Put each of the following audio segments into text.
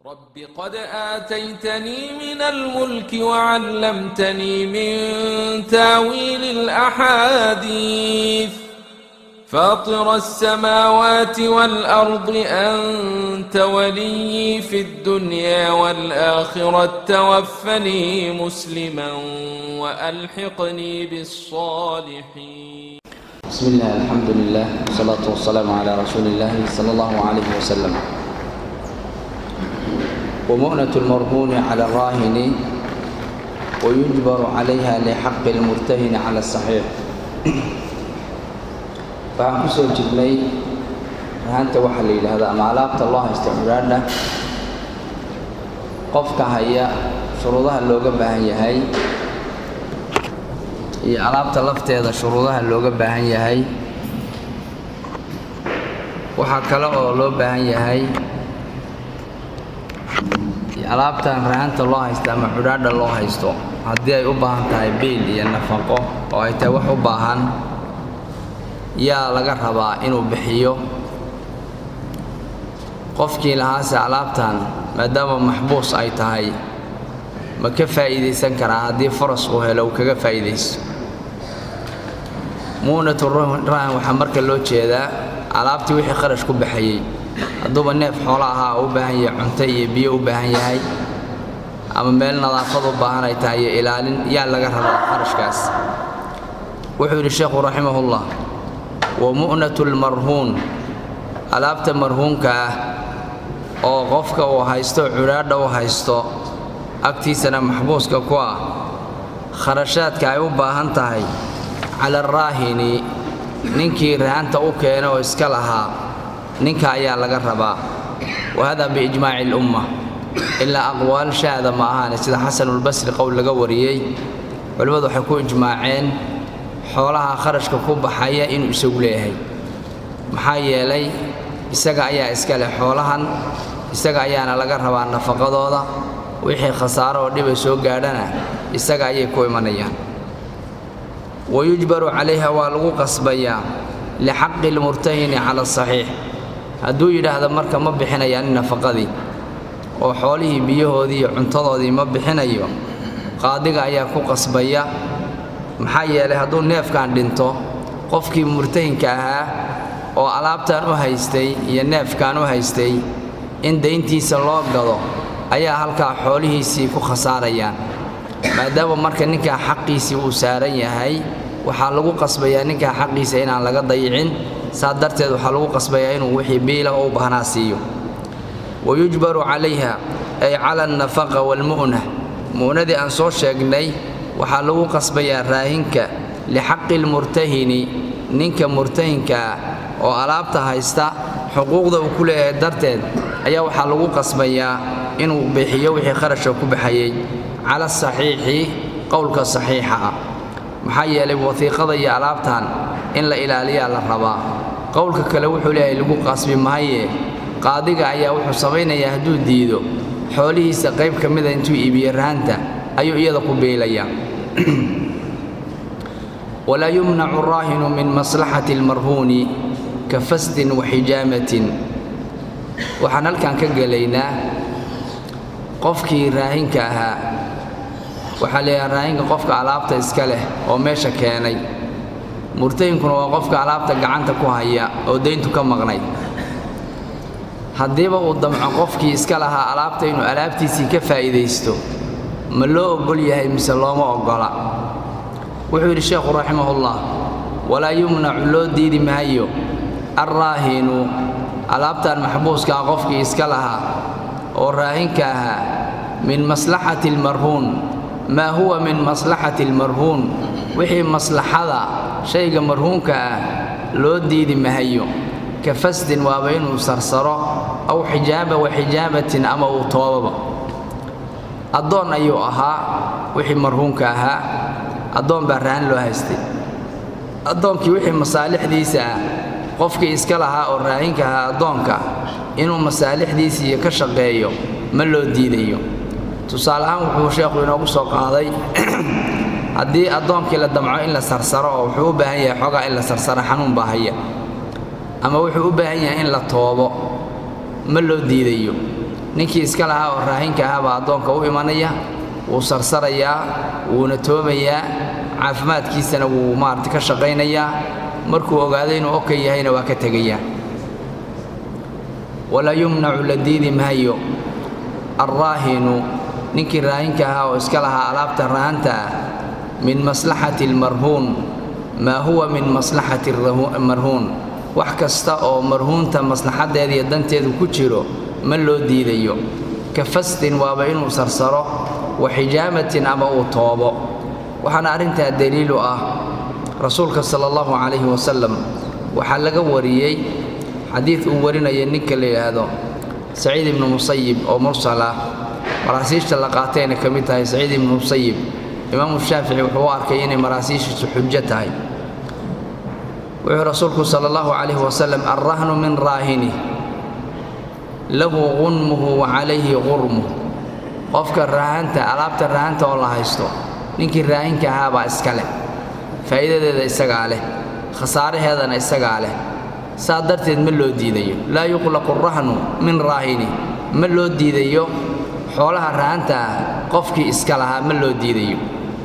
رب قد آتيتني من الملك وعلمتني من تاويل الأحاديث فاطر السماوات والأرض أنت ولي في الدنيا والآخرة توفني مسلما وألحقني بالصالحين بسم الله الحمد لله والصلاة والسلام على رسول الله صلى الله عليه وسلم ومؤنة المرهون على الراهن ويجبر عليها لحق المرتهن على الصحيح waxaan ku soo jirnay rahanta waxaa la yidhaahdaa ama alaabta loo haysta curaadha qofka haya shuruudaha looga baahan yahay iyo alaabta lafteeda shuruudaha looga baahan yahay waxaa kale oo loo baahan yahay alaabtan rahanta loo haysta ama cudhaadha loo haysto haddii ay u baahan tahay biil iyo nafaqo oo ay tahay wax u baahan yaa laga rabaa inuu bixiyo qofkii lahaase alaabtan maadaama maxbuus ay tahay ma ka faa'iidaysan karaa haddii faras uu helo uu kaga faa'iidaysto mu'natu rahan waxaa marka loo jeedaa alaabtii wixii kharash ku baxayey hadduuba neef xoolo ahaa oo u baahan yahay cunto iyo biyo u baahan yahay ama meel nadaafad u baahan ay tahay iyo ilaalin yaa laga rabaa kharashkaas wuxuu yidhi sheekhu raximahullah wa mu'natu lmarhuun alaabta marhuunka ah oo qofka uu haysto cudhaadha u haysto agtiisana maxbuuska ku ah kharashaadka ay u baahan tahay cala araahini ninkii rahanta u keena oo iska lahaa ninka ayaa laga rabaa wa hada biijmaaci lumma ilaa aqwaal shaada ma ahaane sida xasanulbasri qowl laga wariyey culimmadu waxay ku ijmaaceen xoolaha kharashka ku baxaya inuu isagu leeyahay maxaa yeelay isaga ayaa iska leh xoolahan isaga ayaana laga rabaa nafaqadooda wixii khasaaro oo dhibay soo gaadhana isaga ayay ku imanayaan wayujbaru calayha waa lagu qasbayaa lixaqi lmurtahini cala asaxiix hadduu yidhaahdo marka ma bixinayaan nafaqadii oo xoolihii biyahoodii iyo cuntadoodii ma bixinayo qaadiga ayaa ku qasbaya maxaa yeelay hadduu neefkan dhinto qofkii murtahinka ahaa oo alaabtan u haystay iyo neefkan u haystay in dayntiisa loo gado ayaa halkaa xoolihiisii ku khasaarayaan maadaama marka ninkaa xaqiisii uu saaran yahay waxaa lagu qasbayaa ninkaa xaqiisa inaan laga dayicin saa darteed waxaa lagu qasbayaa inuu wixii biila oo u baahnaa siiyo wayujbaru calayha ay cala alnafaqa waalmu'na mu'nadii aan soo sheegnay waxaa lagu qasbayaa raahinka lixaqi lmurtahini ninka murtahinka ah oo alaabta haysta xuquuqda uu ku leeyahay darteed ayaa waxaa lagu qasbayaa inuu bixiyo wixii kharashka ku baxayey cala asaxiixi qowlka saxiixa ah maxaa yeelay wasiiqada iyo alaabtan in la ilaaliyaa la rabaa qowlka kale wuxuu leeyahay lagu qasbi mahaye qaadiga ayaa wuxuu samaynayaa hadduu diido xoolihiisa qayb ka mida intuu iibiyo rahanta ayuu iyada ku biilayaa walaa yumnacu raahinu min maslaxati almarhuuni ka fasdin wa xijaamatin waxaan halkan ka gelaynaa qofkii raahinka ahaa waxaa leeyahay raahinka qofka alaabta iska leh oo meesha keenay murtahinkuna waa qofka alaabta gacanta ku haya oo dayntu ka maqnayd haddiiba uu damco qofkii iska lahaa alaabta inuu alaabtiisii ka faa'iidaysto ma loo oggol yahay mise looma oggola wuxuu yidhi sheekhu raximahullah walaa yumnacu loo diidi maayo alraahinu alaabtan maxbuuskaa qofkii iska lahaa oo raahinka ahaa min maslaxati almarhuun maa huwa min maslaxati almarhuun wixii maslaxada shayga marhuunka ah loo diidi mahayo ka fasdin waaba inuu sarsaro aw xijaaba wa xijaabatin ama uu toobaba addoon ayuu ahaa wixii marhuunka ahaa addoon baa rahan loo haystay addoonkii wixii masaalixdiisa ah qofkii iska lahaa oo raahinka ahaa addoonka inuu masaalixdiisii ka shaqeeyo ma loo diidayo tusaale ahaan wuxuu sheekhu inoogu soo qaaday haddii addoonkii la damco in la sarsaro oo wuxuu u baahan yahay xoogaa in la sarsaro xanuun baa haya ama wuxuu u baahan yahay in la toobo ma loo diidayo ninkii iska lahaa oo raahinka ahaa baa addoonka u imanaya wuu sarsarayaa wuuna toomayaa caafimaadkiisana wuu maarata ka shaqaynayaa markuu ogaado inuu oka yahayna waa ka tegayaa walaa yumnacu la diidi maayo alraahinu ninkii raahinka ahaa oo iska lahaa alaabta rahanta ah min maslaxati almarhuun maa huwa min maslaxati marhuun wax kasta oo marhuunta maslaxaddeeda iyo danteedu ku jiro ma loo diidayo ka fastin waaba inuu sarsaro wa xijaamatin ama uu toobo waxaana arrintaa daliilu ah rasuulka sala allahu calayhi wasalam waxaa laga wariyey xadiid uu warinaya ninka la yidhaahdo saciid ibnu musayib oo mursal ah maraasiishta la qaatayna ka mid tahay saciid ibnu musayib imaamu shaafici wuxuu u arkay inay maraasiishiisu xujo tahay wuxuu rasuulku sala allahu calayhi wasalam alrahnu min raahini lahu qunmuhu wa calayhi qurmuh qofka raahanta alaabta raahanta oo la haysto ninkii raahinka ahaabaa iska leh faa'iidadeeda isagaa leh khasaaraheedana isagaa leh saa darteed ma loo diidayo laa yuqlaqu rahnu min raahini ma loo diidayo xoolaha rahanta ah qofkii iska lahaa ma loo diidayo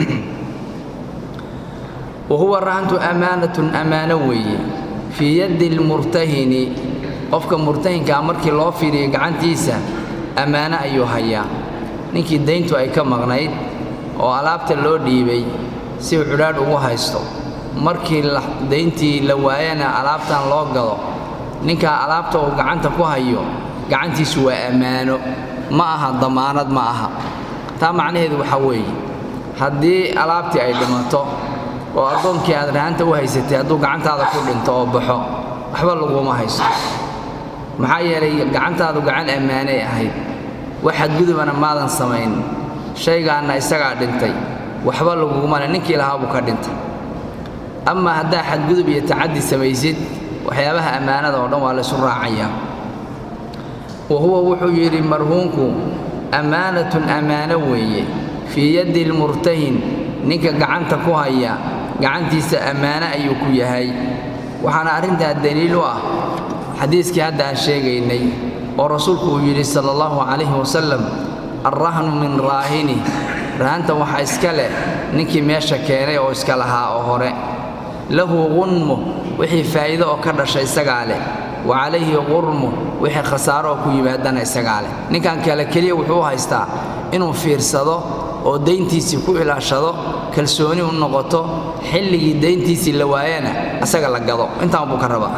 wa huwa rahantu ammaanatun ammaano weeye fii yaddi lmurtahini qofka murtahinkaa markii loo fiiriyo gacantiisa ammaano ayuu hayaa ninkii dayntu ay ka maqnayd oo alaabta loo dhiibay si uu cudhaadh ugu haysto markii dayntii la waayana alaabtan loo gado ninkaa alaabta uu gacanta ku hayo gacantiisu waa ammaano ma aha damaanad ma aha taa macnaheedu waxaa weeye haddii alaabtii ay dhimato oo addoonkii aad rahanta u haysatay hadduu gacantaada ku dhinto oo baxo waxba laguma haysto maxaa yeelay gacantaadu gacan ammaanay ahayd wax xadgudubana maadan samayn shaygaanna isagaa dhintay waxba lagugumale ninkii lahaa buu ka dhintay amaa haddaa xadgudub iyo tacaddi samaysid waxyaabaha ammaanada oo dhan waa laysu raacayaa wa huwa wuxuu yidhi marhuunku ammaanatun ammaano weeye fii yaddi lmurtahin ninka gacanta ku haya gacantiisa ammaano ayuu ku yahay waxaana arrintaa daliil u ah xadiiskii hadda aan sheegaynay oo rasuulku uu yidhi sala allahu calayhi wasalam alrahnu min raahini rahanta waxaa iska leh ninkii meesha keenay oo iska lahaa oo hore lahu qunmu wixii faa'iido oo ka dhasha isagaa leh wa calayhi qurmu wixii khasaaro oo ku yimaadana isagaa leh ninkan kale keliya wuxuu u haystaa inuu fiirsado oo dayntiisii ku ilaashado kalsooni u noqoto xilligii dayntiisii la waayana asaga la gado intaan buu ka rabaa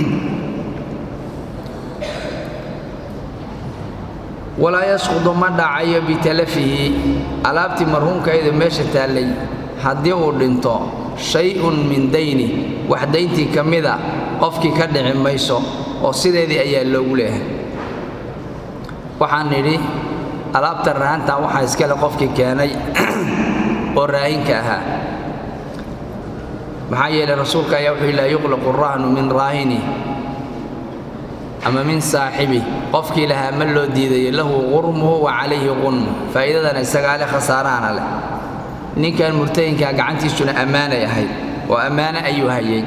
walaa yasqudu ma dhacayo bitalafihi alaabtii marhuumkayda meesha taallay haddii uu dhinto shay-un min dayni wax dayntii ka mida qofkii ka dhici mayso oo sideedii ayaa loogu leehay waxaan nidhi alaabta rahantan waxaa iskale qofkii keenay oo raahinka ahaa maxaa yeelay rasuulka ayaa wuxuu laa yuqlaqu rahnu min raahini ama min saaxibi qofkii lahaa ma loo diidayo lahu qurmuhu wa calayhi qunmu faa'iidadana isagaa leh khasaarahana leh ninkan murtayinkaa gacantiisuna ammaanay ahayd oo ammaano ayuu hayay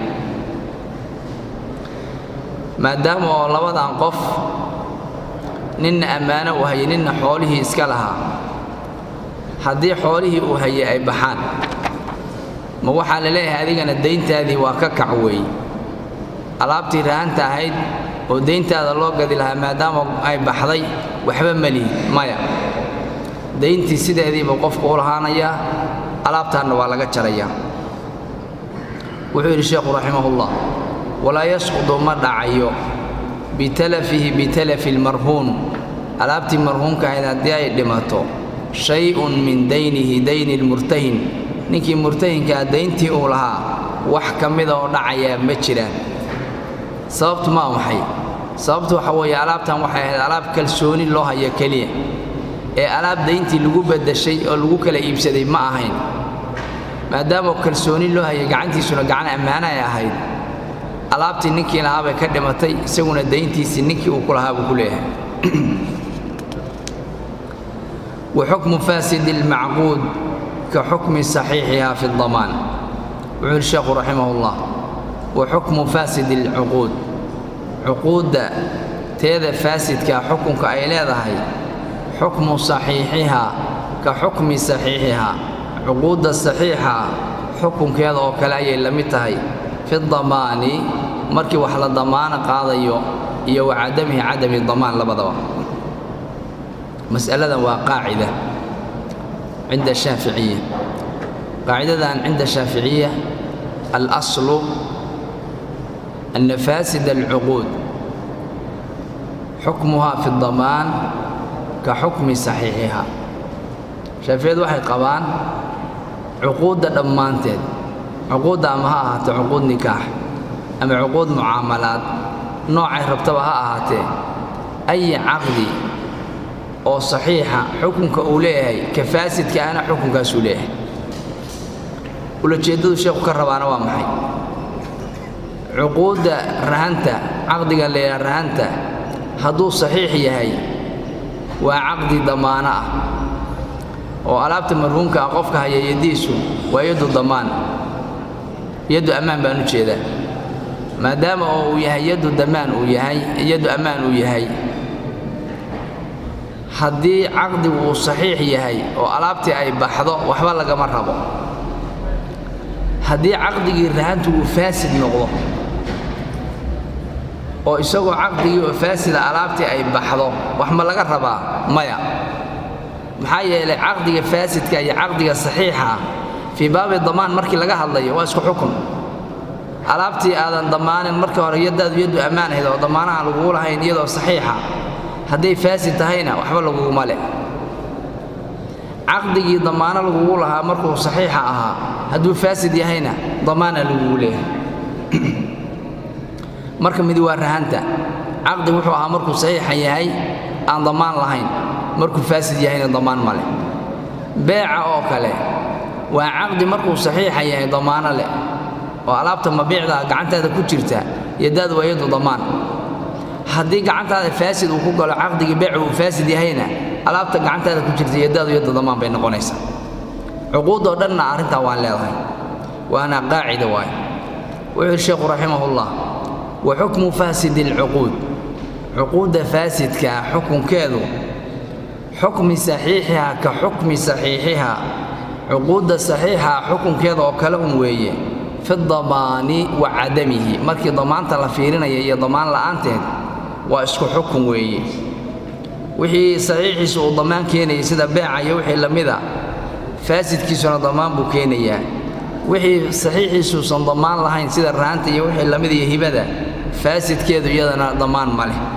maadaama oo labadan qof ninna ammaano uu hayay ninna xoolihii iska lahaa haddii xoolihii uu hayay ay baxaan ma waxaa la leeyahay adigana dayntaadii waa ka kac weeye alaabtii rahanta ahayd oo dayntaada loo gadi lahaa maadaama ay baxday waxba melihi maya dayntii sideediibuu qofku u lahaanayaa alaabtaanna waa laga jarayaa wuxuu yidhi sheekhu raximahullah walaa yasqudu ma dhacayo bitalafihi bitalafi lmarhuun alaabtii marhuumka ahayd haddii ay dhimato shay-un min daynihi dayni lmurtahin ninkii murtahinkaa dayntii uu lahaa wax ka mida oo dhacayaa ma jiraan sababtu maa maxay sababtu waxa weeye alaabtan waxay ahayd alaab kalsooni loo hayo keliya ee alaab dayntii lagu baddashay oo lagu kala iibsaday ma ahayn maadaama kalsooni loo hayay gacantiisuna gacan ammaano ay ahayd alaabtii ninkii lahaa bay ka dhimatay isaguna dayntiisii ninkii uu ku lahaa buu ku leeyahay wa xukmu faasidi almacquud ka xukmi saxiixiha fi damaan wuxuu yidhi sheekhu raximahullah wa xukmu faasidi alcuquud cuquudda teeda faasidkaa xukunka ay leedahay xukmu saxiixihaa ka xukmi saxiixihaa cuquudda saxiixa xukunkeeda oo kale ayay la mid tahay fi damaani markii wax la damaano qaadayo iyo wa cadamihi cadami damaan labadaba mas'aladan waa qaacida cinda shaaficiya qaacidadan cinda shaaficiya alaslu ana faasida alcuquud xukmuhaa fi damaan ka xukmi saxiixihaa shaaficiyadu waxay qabaan cuquudda dhammaanteed cuquudda ama ha ahaatee cuquud nikaax ama cuquud mucaamalaad noocay rabtaba ha ahaatee ayi caqdi oo saxiixa xukunka uu leeyahay ka faasidka ahna xukunkaasuu leeyahay ulajeeddadu sheekhu ka rabaana waa maxay cuquudda rahanta caqdigan la yidhaha rahanta hadduu saxiix yahay waa caqdi damaano ah oo alaabta marhuumka ah qofka haya yaddiisu waa yaddu damaan yaddu ammaan baan u jeedaa maadaama oo uu yahay yaddu damaan uu yahay yaddu ammaan uu yahay haddii caqdigu uu saxiix yahay oo alaabtii ay baxdo waxba lagama rabo haddii caqdigii rahantu uu faasid noqdo oo isagoo caqdigii oo faasida alaabtii ay baxdo wax ma laga rabaa maya maxaa yeelay caqdiga faasidka iyo caqdiga saxiixa fii baabi damaan markii laga hadlayo waa isku xukun alaabtii aadan dammaanin markii hore yaddaadu yaddu ammaan ahayd oo damaanaha lagugu lahayn iyadoo saxiixa hadday faasid tahayna waxba laguguma leh caqdigii damaano lagugu lahaa markuu saxiixa ahaa hadduu faasid yahayna damaana lagugu leeyahay marka mid waa rahanta caqdi wuxuu ahaa markuu saxiixa yahay aan damaan lahayn markuu faasid yahayna damaan ma leh beeca oo kale waa caqdi markuu saxiixa yahay damaano leh oo alaabta mabiicda gacantaada ku jirta yadaadu waa yadu damaan haddii gacantaada faasid uu ku galo caqdigii beecu uu faasid yahayna alaabta gacantaada ku jirta yadaadu yadda damaan bay noqonaysaa cuquudoo dhanna arrintaa waan leedahay waana qaacida waaye wuxuu yidhi sheekhu raximahullah wa xukmu faasidi alcuquud cuquudda faasidkaa xukunkeedu xukmi saxiixihaa ka xukmi saxiixihaa cuquudda saxiixaa xukunkeeda oo kale un weeye fi damaani wa cadamihi markii damaanta la fiirinaya iyo damaan la'aanteed waa isku xukun weeye wixii saxiixiisu uu damaan keenayay sida beeca iyo wixii la mida faasidkiisuna damaan buu keenayaa wixii saxiixiisuusan damaan lahayn sida raanta iyo wixii lamid iyo hibada faasidkeedu iyadana damaan ma leh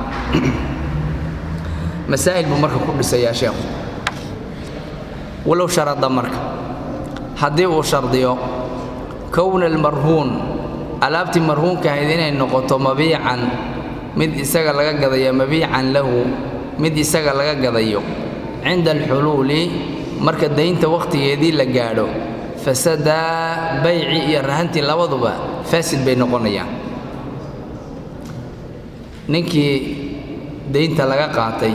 masaa'il buu marka ku dhisayaa sheekhu walow sharada marka haddii uu shardiyo kowna almarhuun alaabtii marhuunka ahayd inay noqoto mabiican mid isaga laga gadayo mabiican lahu mid isaga laga gadayo cinda alxuluuli marka daynta wakhtigeedii la gaadho fasadaa bayci iyo rahantii labaduba faasid bay noqonayaan ninkii daynta laga qaatay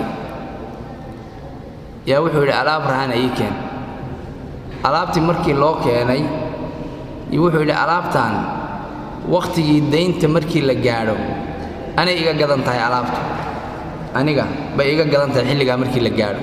yaa wuxuu yidhi alaab rahana ii keen alaabtii markii loo keenay iyo wuxuu yidhi alaabtan wakhtigii daynta markii la gaadho anay iga gadan tahay alaabtu aniga bay iga gadan tahay xilligaa markii la gaadho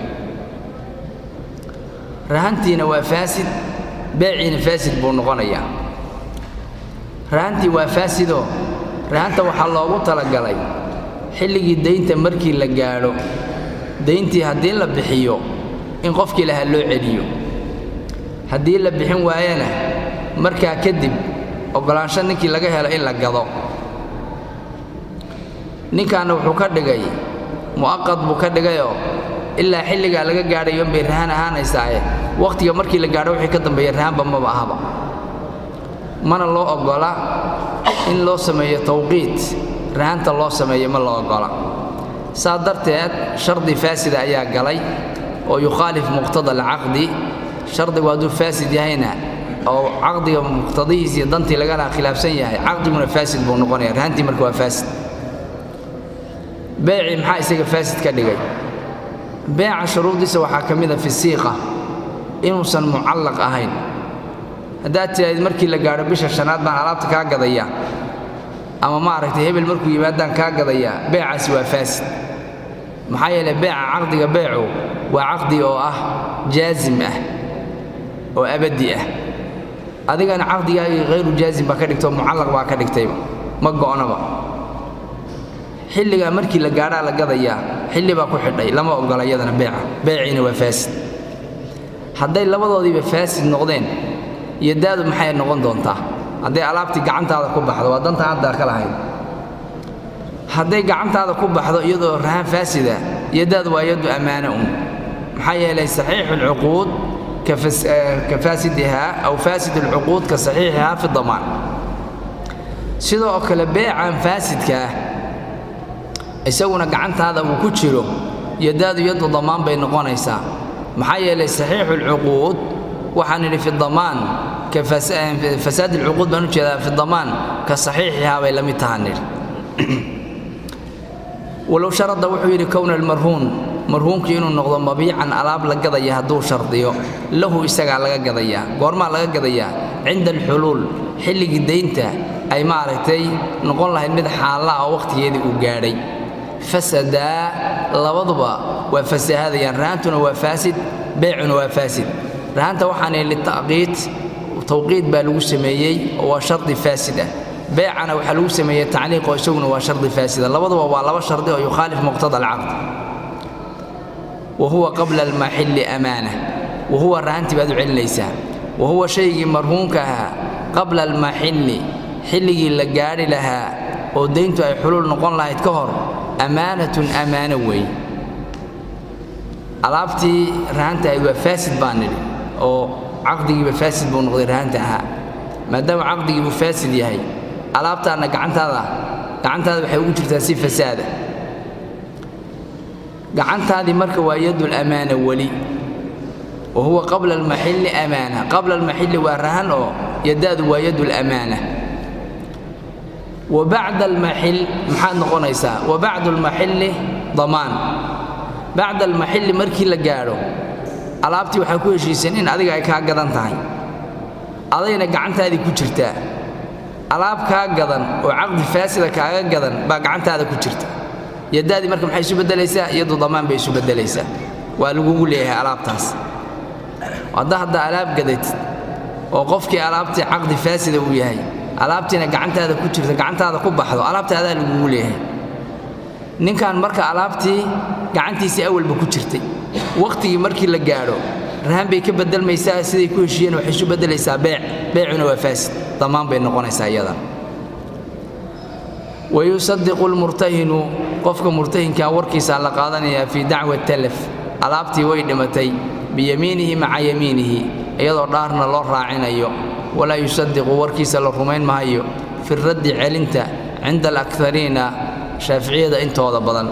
rahantiina waa faasid beeciina faasid buu noqonayaa rahantii waa faasidoo rahanta waxaa loogu talagalay xilligii daynta markii la gaadho dayntii haddii la bixiyo in qofkii lahaa loo celiyo haddii la bixin waayana markaa kadib oggolaansho ninkii laga helo in la gado ninkaana wuxuu ka dhigay mu'aqad buu ka dhigayoo ilaa xilligaa laga gaadhayo inbay rahan ahaanaysaaye wakhtiga markii la gaadho wixii ka dambeeya rahanba maba ahaba mana loo oggola in loo sameeyo tawqiit rahanta loo sameeyo ma loo oggola saa darteed shardi faasida ayaa galay oo yukhaalif muqtada alcaqdi shardigu hadduu faasid yahayna oo caqdiga muqtadihiis iyo dantii lagala khilaafsan yahay caqdiguna faasid buu noqonaya rahantii marka waa faasid beecii maxaa isaga faasid ka dhigay beeca shuruudiisa waxaa ka mida fi siiqa inuusan mucallaq ahayn haddaad tidhahdid markii la gaadho bisha shanaad baan alaabta kaa gadaya ama maaragtay hebel markuu yimaadaan kaa gadayaa beecaasi waa faasid maxaa yeelay beeca caqdiga beecu waa caqdi oo ah jaazim ah oo abadi ah adigana caqdigaagii hayru jaazim baa ka dhigtay oo mucallaq baa ka dhigtayba ma go'naba xilligaa markii la gaadhaa la gadayaa xilli baa ku xidhay lama ogola iyadana beeca beeciina waa faasid hadday labadoodiiba faasid noqdeen iyo daadu maxay noqon doontaa hadday alaabtii gacantaada ku baxdo waa dantan haddaa ka lahayd hadday gacantaada ku baxdo iyadoo rahaan faasida iyo daadu waa yaddu ammaano un maxaa yeelay saxiixu alcuquud ka faasidihaa aw faasid alcuquud ka saxiixihaa fi damaan sidoo kale beecan faasidka ah isaguna gacantaada uu ku jiro yadaadu yaddu damaan bay noqonaysaa maxaa yeelay saxiixu alcuquud waxaan idhi fi damaan ka fasaad alcuquud baan u jeedaa fi damaan ka saxiixihaa bay la mid tahaan nidhi walow sharada wuxuu yidhi kowna almarhuun marhuunkii inuu noqdo mabiican alaab la gadaya hadduu shardiyo lahu isagaa laga gadayaa goormaa laga gadayaa cinda alxuluul xilligii daynta ay maaragtay noqon lahayd mid xaalla ah oo wakhtigeedii uu gaadhay fasadaa labaduba waa fasahadayaan rahantuna waa faasid beecuna waa faasid rahanta waxaan ihi lita'qiid tawqiid baa lagu sameeyey oo waa shardi faasid ah beecana waxaa lagu sameeyey tacliiq oo isaguna waa shardi faasida labaduba waa laba shardi oo yukhaalif muqtada alcaqd wa huwa qabla almaxilli amaana wa huwa rahantii baad u celinaysaa wa huwa shaygii marhuunka ahaa qabla almaxilli xilligii la gaadhi lahaa oo dayntu ay xuluul noqon lahayd ka hor ammaanatun ammaano weeye alaabtii rahanta ahayd waa faasid baan nidhi oo caqdigiiba faasid buu noqday rahanta ahaa maadaama caqdigiibuu faasid yahay alaabtaanna gacantaada gacantaada waxay ugu jirtaa si fasaada gacantaadii marka waa yadul amaana weli wa huwa qabla almaxilli amaana qabla almaxilli waa rahan oo yadaadu waa yadul amaana wa bacda almaxil maxaad noqonaysaa wa bacdu almaxilli damaan bacda almaxilli markii la gaadho alaabtii waxaa ku heshiiseen in adiga ay kaa gadan tahay adayna gacantaadii ku jirtaa alaab kaa gadan oo caqdi faasida kaaga gadan baa gacantaada ku jirta yadaadii marka maxay isu beddelaysaa iyadu damaan bay isu beddelaysaa waa lagugu leeyahay alaabtaas hadda hadda alaab gadatid oo qofkii alaabtii caqdi faasida uu yahay alaabtiina gacantaada ku jirta gacantaada ku baxdo alaabta adaa lagugu leeyahay ninkan marka alaabtii gacantiisii awalba ku jirtay wakhtigii markii la gaadho rahan bay ka bedelmaysaa siday ku heshiiyeen waxay isu beddelaysaa beec beecuna waa faasid damaan bay noqonaysaa iyadan wayusadiqu lmurtahinu qofka murtahinkaa warkiisaa la qaadanayaa fii dacwa talaf alaabtii way dhimatay biyamiinihi maca yamiinihi iyadoo dhaarna loo raacinayo walaa yusadiqu warkiisa la rumayn mahayo fi raddi celinta cinda alakariina shaaficiyada intooda badan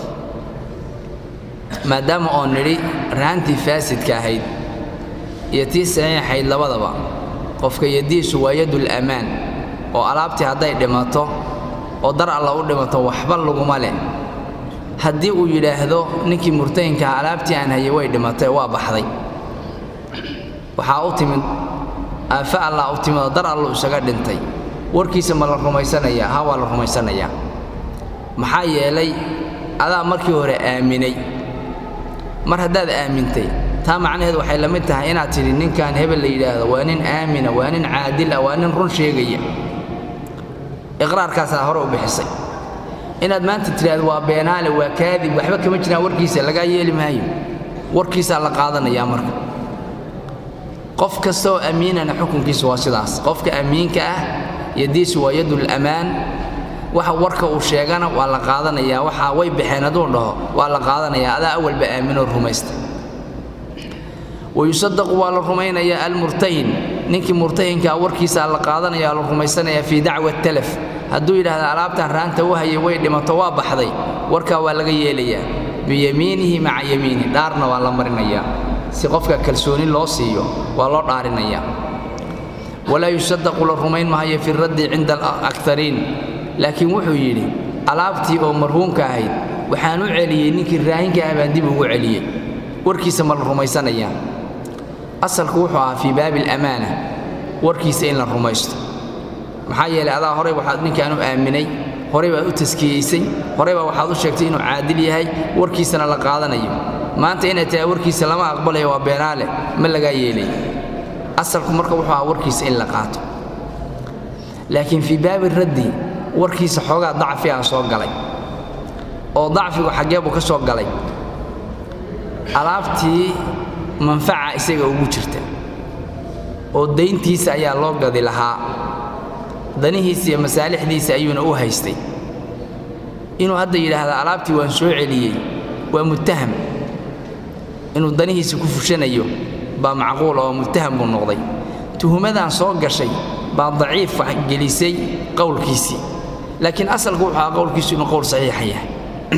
maadaama oo nidhi rahantii faasidka ahayd iyo tii saxiixayd labadaba qofka yadiisu waa yadul ammaan oo alaabtii hadday dhimato oo dar alla u dhimato waxba laguma leh haddii uu yidhaahdo ninkii murtahinkaha alaabtii aan hayay way dhimatay waa baxday waxaa u timid aafa allah u timid oo dar allu isaga dhintay warkiisa ma la rumaysanayaa ha waa la rumaysanayaa maxaa yeelay adaa markii hore aaminay mar haddaad aamintay taa macnaheedu waxay la mid tahay inaad tidhi ninkan hebel la yidhaahdo waa nin aamina waa nin caadil ah waa nin run sheegaya iqraarkaasaa hore u bixisay inaad maanta tidhaahdo waa beenaale waa kaadib waxba kama jiraan warkiisa lagaa yeeli maayo warkiisaa la qaadanayaa marka qof kastaoo amiinana xukunkiisu waa sidaas qofka amiinka ah yadiisu waa yadul ammaan waxa warka uu sheegana waa la qaadanayaa waxa way baxeen hadduu dhaho waa la qaadanayaa adaa awalba aaminoo rumaysta wayusadaqu waa la rumaynayaa almurtahin ninkii murtahinkaa warkiisaa la qaadanaya la rumaysanayaa fii dacwa talaf hadduu yidhaahda alaabtan raanta u hayay way dhimato waa baxday warkaa waa laga yeelayaa biyamiinihi maca yamiini dhaarna waa la marinayaa si qofka kalsooni loo siiyo waa loo dhaarinayaa walaa yusadaqu la rumayn mahayo fi raddi cinda alakariin laakiin wuxuu yidhi alaabtii oo marhuumka ahayd waxaan u celiyey ninkii raahinka ah baan dib ugu celiyey warkiisa ma la rumaysanayaa asalku wuxuu ahaa fii baabi alamaana warkiisa in la rumaysto maxaa yeelay adaa horey waxaad ninkaan u aaminay horey baad u taskiyeysay horey baa waxaad u sheegtay inuu caadil yahay warkiisana la qaadanayo maanta inay tahay warkiisa lama aqbalayo waa beenaale ma lagaa yeelay asalku marka wuxuu ahaa warkiisa in la qaato laakiin fii baabi raddi warkiisa xoogaa dacfi ah soo galay oo dacfigu xaggee buu ka soo galay alaabtii manfaca isaga ugu jirta oo dayntiisa ayaa loo gadi lahaa danihiisa iyo masaalixdiisa ayuuna u haystay inuu hadda yidhaahda alaabtii waan soo celiyey waa muttaham inuu danihiisa ku fushanayo baa macquul oo muttaham buu noqday tuhumadan soo gashay baa daciif gelisay qowlkiisii laakiin asalku wuxuu ahaa qowlkiisu inuu qowl saxiixa yahay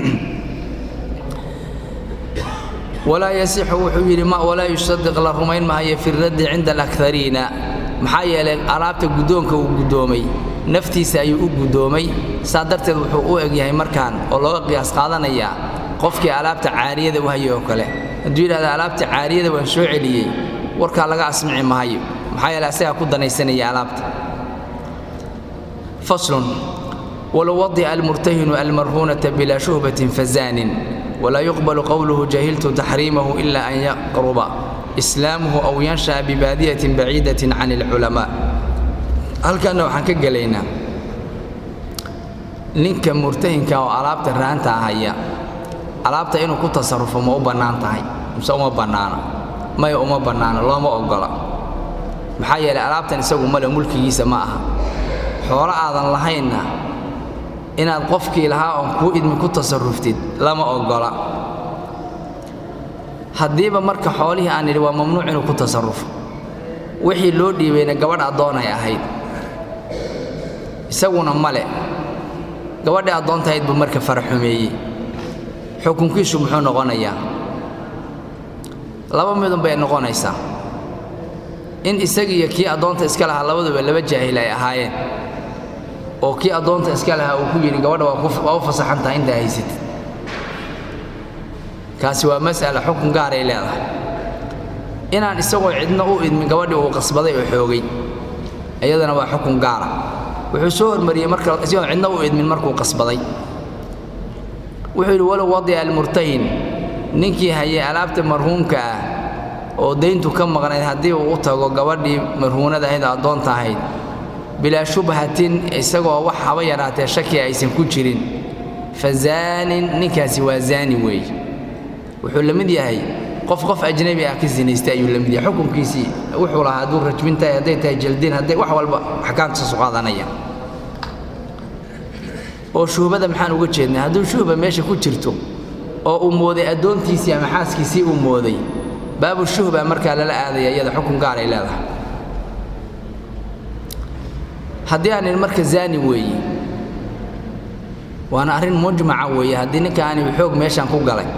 walaa yasixu wuxuu yidhi walaa yusadiq la rumayn mahayo fi raddi cinda alakariina maxaa yeelay alaabta guddoonka uu guddoomay naftiisa ayuu u guddoomay saa darteed wuxuu u egyahay markaan oo looga qiyaas qaadanayaa qofkii alaabta caariyada u hayay oo kale hadduu yidhahda alaabta caariyada waan soo celiyey warkaa laga asmici mahayo maxaa yeelay asagaa ku danaysanaya alaabta faslun walow wadica almurtahinu almarhuunata bilaa shuhbatin fazaanin walaa yuqbalu qowluhu jahiltu taxriimahu ila an yaqruba islaamuhu aw yansha'a bibaadiyatin baciidatin can alculamaa halkanna waxaan ka gelaynaa ninka murtahinka oo alaabta raanta haya alaabta inuu ku tasarrufo ma u bannaan tahay mise uma bannaano maya uma bannaano looma oggola maxaa yeelay alaabtan isagu male mulkigiisa ma aha xoolo aadan lahaynna inaad qofkii lahaa oon kuu idmi ku tasaruftid lama oggola haddiiba marka xoolihii aan nidhi waa mamnuuc inuu ku tasarrufo wixii loo dhiibayna gabadh addoonay ahayd isaguna male gabadhii addoontahayd buu marka faraxumeeyey xukunkiisu muxuu noqonayaa laba midun bay noqonaysaa in isagiiyo kii addoonta iska lahaa labaduba laba jaahil ay ahaayeen oo kii addoonta iska lahaa uu ku yidhi gabadha waa u fasaxan tahay intaa haysatid kaasi waa mas'ala xukun gaaray leedahay inaan isagoo cidna u idmin gabadhii uu qasbaday oo xoogay iyadana waa xukun gaara wuxuu soo hormariyey marka isagoon cidna u idmin markuu qasbaday wuxuu yidhi walow wadica almurtahin ninkii hayay alaabta marhuumka ah oo dayntu ka maqnayd haddii uu u tago gabadhii marhuunada ahayd oo addoonta ahayd bilaa shubhatin isagoo wax haba yaraatee shaki aysan ku jirin fa zaanin ninkaasi waa zaani weeye wuxuu la mid yahay qof qof ajnabi ah ka sinaystay ayuu la mid yahay xukunkiisii wuxuu lahaa hadduu rajmin tahay hadday tahay jaldin hadday wax walba axkaamtiisu qaadanaya oo shuhbada maxaan uga jeednay hadduu shuhba meesha ku jirto oo uu mooday addoontiisii ama xaaskiisii uu mooday baabu shuhba markaa lala aadaya iyada xukun gaar ay leedahay haddii aan idhi marka zaani weeye waana arrin mujmaca weeye haddii ninkaani xoog meeshaan ku galay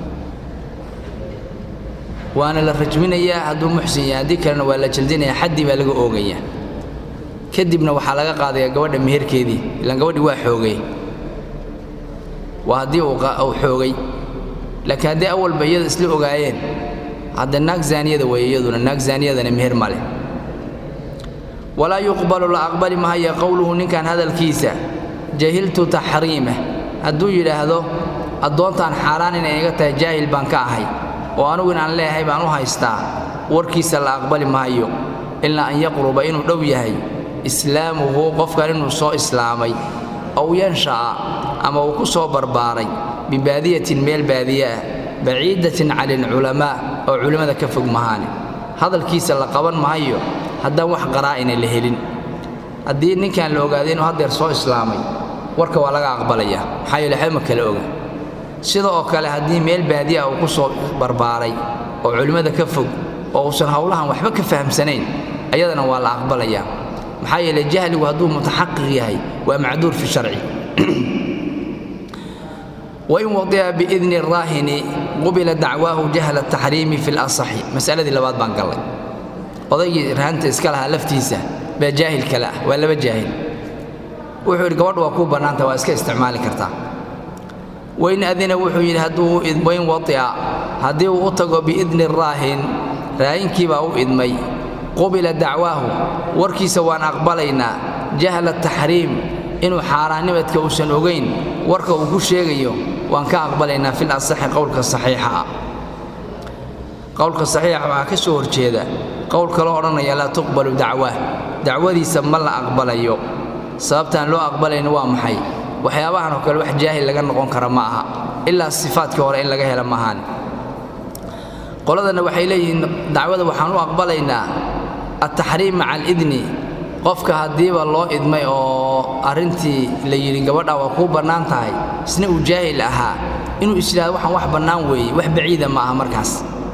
waana la rajminayaa hadduu muxsin yahay haddii kalena waa la jaldinayaa xaddii baa laga oogayaa kadibna waxaa laga qaadayaa gabadha meherkeedii ilaan gabadhii waa xoogay waa haddii uu xoogay laakiin haddii awalba iyada isla ogaayeen hadda naag zaaniyada weeye iyaduna naag zaaniyadana meher ma leh walaa yuqbalu la aqbali mahaya qowluhu ninkan hadalkiisa jahiltu taxriimah hadduu yidhaahdo addoontaan xaaraan inay iga tahay jaahil baan ka ahay oo anugu inaan leeyahay baan u haystaa warkiisa la aqbali maayo ilaa an yaqruba inuu dhow yahay islaamuhu qofkan inuu soo islaamay ow yansha'a ama uu ku soo barbaaray bibaadiyatin meel baadiye ah baciidatin cani alculamaa oo culimmada ka fog mahaane hadalkiisa la qaban maayo haddaan wax qaraa'ina la helin haddii ninkan la ogaaday inuu haddeer soo islaamay warka waa laga aqbalayaa maxaa yeele waxba ma kala oga sida oo kale haddii meel baadiya uu ku soo barbaaray oo culimmada ka fog oo uusan howlahan waxba ka fahamsanayn ayadana waa la aqbalayaa maxaa yeele jahligu hadduu mutaxaqiq yahay waa macduur fi sharci wain wadica biidni raahini qubila dacwaahu jahla taxriimi fi lasaxi masaladii labaad baan gallay odaygii rahanta iska lahaa laftiisa baa jaahil kale ah waa laba jaahil wuxuu yidhi gabadhu waa kuu bannaanta waa iska isticmaali kartaa wain adina wuxuu yidhi hadduu wain wadica haddii uu u tago biidni raahin raahinkii baa u idmay qubila dacwaahu warkiisa waan aqbalaynaa jahla taxriim inuu xaaraannimadka uusan ogayn warka uu ku sheegayo waan ka aqbalaynaa fil asaxi qowlka saxiixa ah qowlka saxiixa waxaa ka soo horjeeda qowl kaloo odhanaya laa tuqbalu dacwa dacwadiisa ma la aqbalayo sababtaan loo aqbalayno waa maxay waxyaabahan oo kale wax jaahil laga noqon kara ma aha ilaa sifaadkii hore in laga hela maahaan qoladana waxay leeyihiin dacwada waxaan u aqbalaynaa altaxriim maca alidni qofka haddiiba loo idmay oo arrintii la yidhi gabadha waa kuu bannaan tahay isna uu jaahil ahaa inuu is yidhahdo waxaan wax bannaan weeye wax baciida ma aha markaas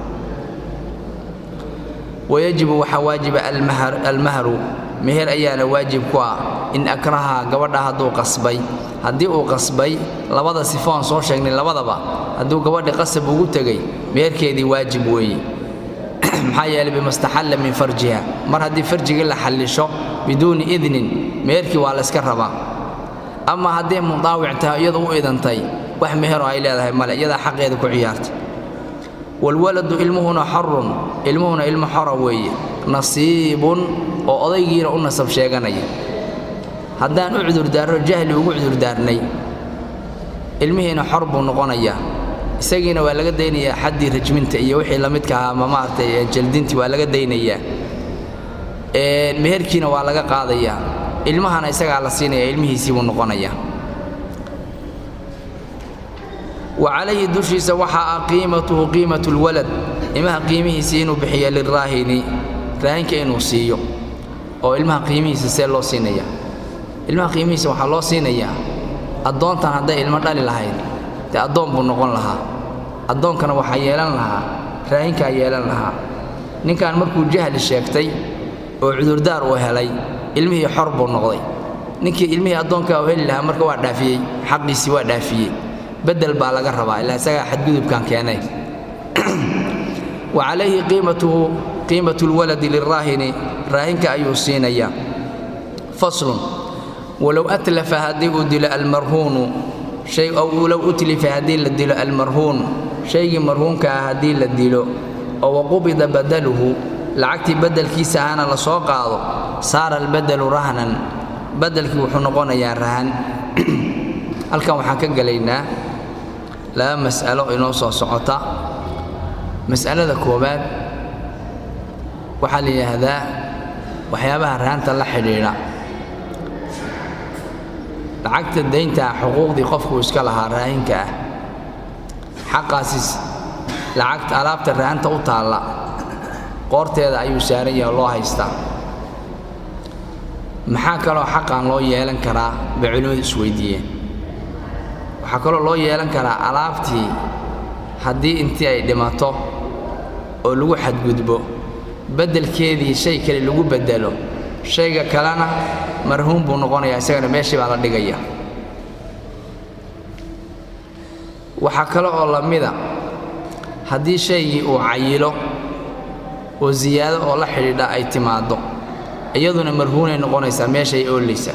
wayajibu waxaa waajiba almahru meher ayaana waajib ku ah in akraha gabadha hadduu qasbay haddii uu qasbay labada sifoon soo sheegnay labadaba hadduu gabadhi qasab ugu tegey meherkeedii waajib weeye maxaa yeelay bimastaxalla min farjiha mar haddii farjigii la xallisho biduuni idnin meherkii waa layska rabaa ama hadday mudaawic tahay iyadu u idantay wax meheroo ay leedahay male iyadaa xaqeeda ku ciyaartay walwaladu ilmuhuna xorun ilmuhuna ilmo xora weeye nasiibun oo odaygiina u nasab sheeganaya haddaan u cudurdaarno jahli ugu cudurdaarnay ilmihiina xor buu noqonayaa isagiina waa laga daynayaa xaddii rajminta iyo wixii la midka ahaa ma maaragtay jaldintii waa laga daynayaa meherkiina waa laga qaadayaa ilmahana isagaa la siinaya ilmihiisii buu noqonayaa wa calayhi dushiisa waxaa ah qiimatuhu qiimatu lwalad ilmaha qiimihiisii inuu bixiyo liraahini raahinka inuu siiyo oo ilmaha qiimihiisa see loo siinaya ilmaha qiimihiisa waxaa loo siinayaa addoontan hadday ilmo dhali lahayd dee addoon buu noqon lahaa addoonkana waxaa yeelan lahaa raahinkaa yeelan lahaa ninkan markuu jahli sheegtay oo cudurdaar uu helay ilmihii xor buu noqday ninkii ilmihii addoonkaa u heli lahaa marka waa dhaafiyey xaqiisii waa dhaafiyey bedel baa laga rabaa ilaa isagaa xadgudubkan keenay wa calayhi qiimatuhu qiimatu lwaladi liraahini raahinka ayuu siinayaa faslun walow atlafa haddii uu dilo almarhuunu shay ow low utlifa haddii la dilo almarhuun shaygii marhuunka ah haddii la dilo oo waqubida badaluhu lacagtii beddelkiisa ahana la soo qaado saara albadelu rahnan beddelkii wuxuu noqonayaa rahan halkan waxaan ka gelaynaa laba mas'alo inoo soo socota mas'alada koowaad waxaa la yidhaahdaa waxyaabaha rahanta la xidhiidha lacagta dayntaa xuquuqdii qofkuu iska lahaa raahinka ah xaqaasis lacagta alaabta rahanta u taalla qoorteeda ayuu saaran yahay oo loo haystaa maxaa kaloo xaqan loo yeelan karaa bay culimmadu isweydiiyeen waxaa kaloo loo yeelan karaa alaabtii haddii intii ay dhimato oo lagu xadgudbo beddelkeedii shay kale lagu beddelo shayga kalena marhuum buu noqonayaa isagana meeshii baa la dhigaya waxaa kale oo la mida haddii shaygii uu cayilo oo siyaado oo la xidhiidha ay timaaddo iyaduna marhuunay noqonaysaa meeshay oolaysaa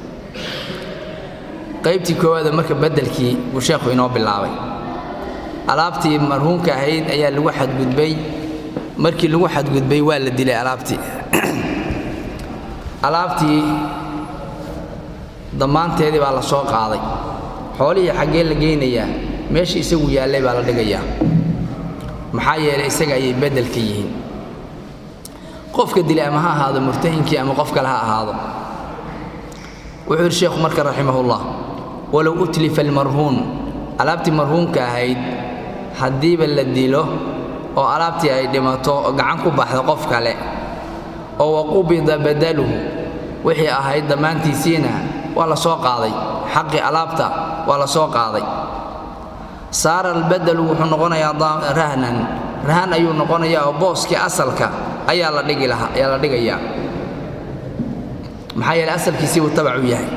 qaybtii koowaada marka beddelkii buu sheekhu inoo bilaabay alaabtii marhuunka ahayd ayaa lagu xadgudbay markii lagu xadgudbay waa la dilay alaabtii alaabtii dammaanteedii baa la soo qaaday xoolihii xaggee la geynayaa meeshii isagu yaallay baa la dhigayaa maxaa yeelay isaga ayay beddelka yihiin qofka dilay ama ha ahaado murtahinkii ama qof kale ha ahaado wuxuu yidhi sheekhu marka raximahullah walow utlifa almarhuun alaabtii marhuunka ahayd haddiiba la dilo oo alaabtii ay dhimato oo gacan ku baxdo qof kale oo waqubida badaluhu wixii ahayd dhammaantiisiina waa la soo qaaday xaqii alaabta waa la soo qaaday saara albadalu wuxuu noqonayaa rahnan rahan ayuu noqonayaa oo booskii asalka ayaa la dhigi lahaa ayaa la dhigayaa maxaa yeelay asalkiisii buu tabac u yahay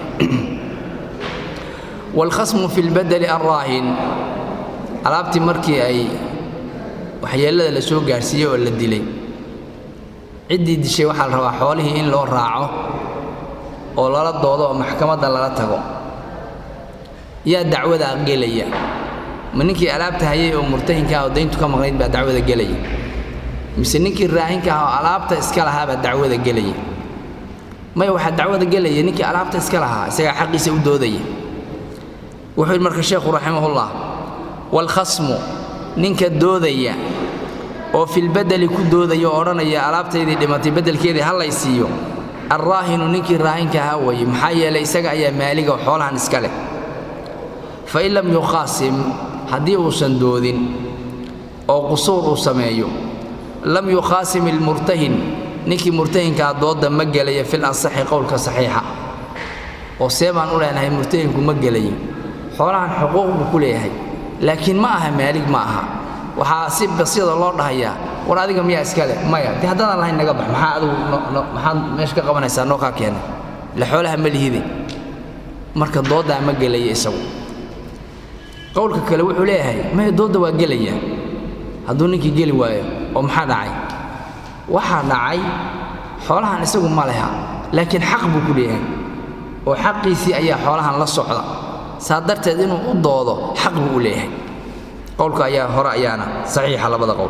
waalkhasmu fi lbadeli alraahin alaabtii markii ay waxyeellada la soo gaarsiiyey oo la dilay ciddii dishay waxaa la rabaa xoolihii in loo raaco oo lala doodo oo maxkamadda lala tago yaa dacwadaa gelaya ma ninkii alaabta hayay oo murtahinka ah oo dayntu ka maqnayd baa dacwada gelaya mise ninkii raahinka ah oo alaabta iska lahaa baa dacwada gelaya maya waxaa dacwada gelaya ninkii alaabta iska lahaa isagaa xaqiisa u doodaya wuxuu yidhi marka sheekhu raximahullah waalkhasmu ninka doodaya oo filbedeli ku doodaya oo odhanaya alaabtaydii dhimatay beddelkeedii ha lay siiyo alraahinu ninkii raahinka ahaa weeye maxaa yeelay isaga ayaa maaliga oo xoolahan iska leh fa in lam yukhaasim haddii uusan doodin oo qusuur uu sameeyo lam yukhaasim ilmurtahin ninkii murtahinkaa doodda ma gelaya fil ansaxi qowlka saxiixa oo see baan u leenahay murtahinku ma gelayo xoolahan xuquuq buu ku leeyahay laakiin ma aha maalig ma aha waxaa si basiida loo dhahayaa war adiga miyaa iska leh maya dee haddaadan lahayn naga bax maxaa adigu maxaad meesha ka qabanaysaa noo kaa keenay le xoolaha ma lihide marka dooddaa ma gelaya isagu qowlka kale wuxuu leeyahay maya doodda waa gelaya hadduu ninkii geli waayo oo maxaa dhacay waxaa dhacay xoolahan isagu ma leha laakiin xaq buu ku leeyahay oo xaqiisii ayaa xoolahan la socda saa darteed inuu u doodo xaq buu u leeyahay qowlka ayaa hore ayaana saxiixa labada qowl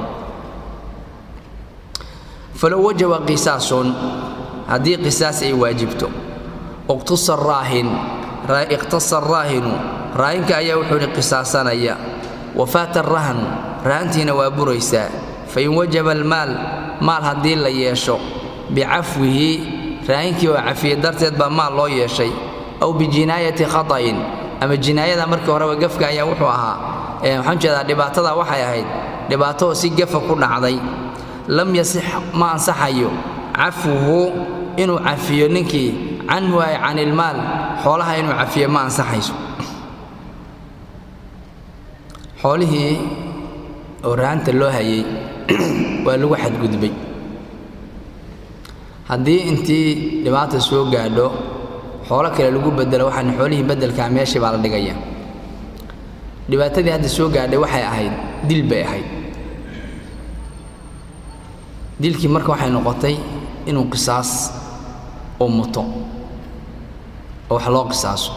falow wajaba qisaasun haddii qisaas ay waajibto iqtasa raahin iqtasa raahinu raahinka ayaa wuxuu idhi qisaasanaya wafaata rahnu rahantiina waa buraysaa fain wajaba almaal maal haddii la yeesho bicafwihi raahinkii oo cafiye darteed baa maal loo yeeshay aw bijinaayati khata'in ama jinaayada markii horeba gafka ayaa wuxuu ahaa waxaan jeedaa dhibaatada waxay ahayd dhibaato oo si gafa ku dhacday lam yasix ma ansaxayo cafwuhu inuu cafiyo ninkii canhu ay can ilmaal xoolaha inuu cafiyo ma ansaxayso xoolihii oo rahanta loo hayay waa lagu xadgudbay haddii intii dhibaata soo gaadho xoolo kale lagu bedelo waxaan xoolihii beddelkaa meeshii baa la dhigaya dhibaatadii hadda soo gaadhay waxay ahayd dil bay ahayd dilkii marka waxay noqotay inuu qisaas oo muto oo wax loo qisaaso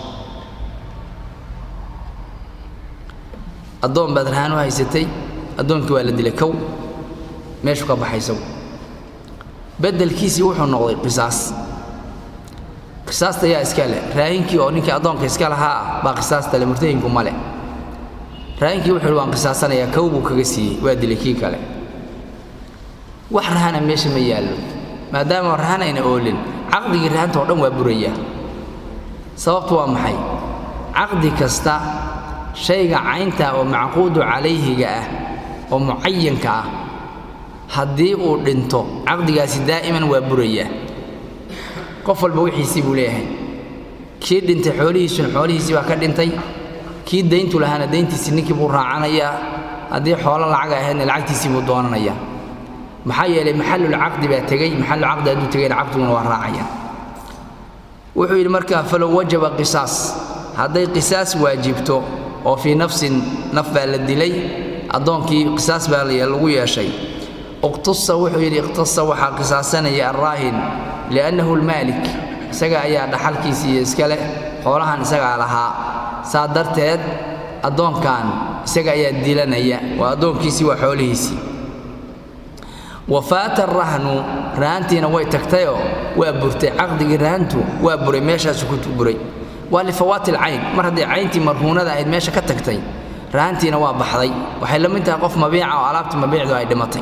addoon baad rahaan u haysatay addoonkii waa la dilay kow meeshu ka baxay isagu beddelkiisii wuxuu noqday qisaas qisaasta yaa iska leh raahinkii oo ninkii addoonka iska lahaa ah baa qisaasta le murtahinku ma leh raahinkii wuxuu waan qisaasanayaa kow buu kaga siiyey waa dilay kii kale wax rahana meesha ma yaallo maadaama rahan ayna oolin caqdigii rahanta oo dhan waa burayaa sababtu waa maxay caqdi kasta shayga caynta oo macquudu calayhiga ah oo mucayanka ah haddii uu dhinto caqdigaasi daa'iman waa burayaa qof walba wixiisii buu leeyahay kii dhintay xoolihiisuna xoolihiisii baa ka dhintay kii dayntu lahaana dayntiisii ninkii buu raacanayaa haddii xoolo lacag ahaydna lacagtiisii buu doonanayaa maxaa yeelay maxallulcaqdi baa tegey maxallulcaqdi hadduu tegayna caqdiguna waa raacaya wuxuu yidhi markaa falow wajaba qisaas hadday qisaas waajibto oo fii nafsin naf baa la dilay addoonkii qisaas baa lagu yeeshay iqtasa wuxuu yidhi iqtasa waxaa qisaasanaya alraahin liannahu lmaalik isaga ayaa dhaxalkiisiiyo iska leh xoolahan isagaa lahaa saa darteed addoonkan isaga ayaa dilanaya waa addoonkiisii waa xoolihiisii wafaata rahnu rahantiina way tagtayoo waa burtay caqdigii rahantu waa buray meeshaasu ku buray waa lifawaati alcayn mar hadday cayntii marhuunada ahayd meesha ka tagtay rahantiina waa baxday waxay la mid tahay qof mabiica oo alaabta mabiicdu ay dhimatay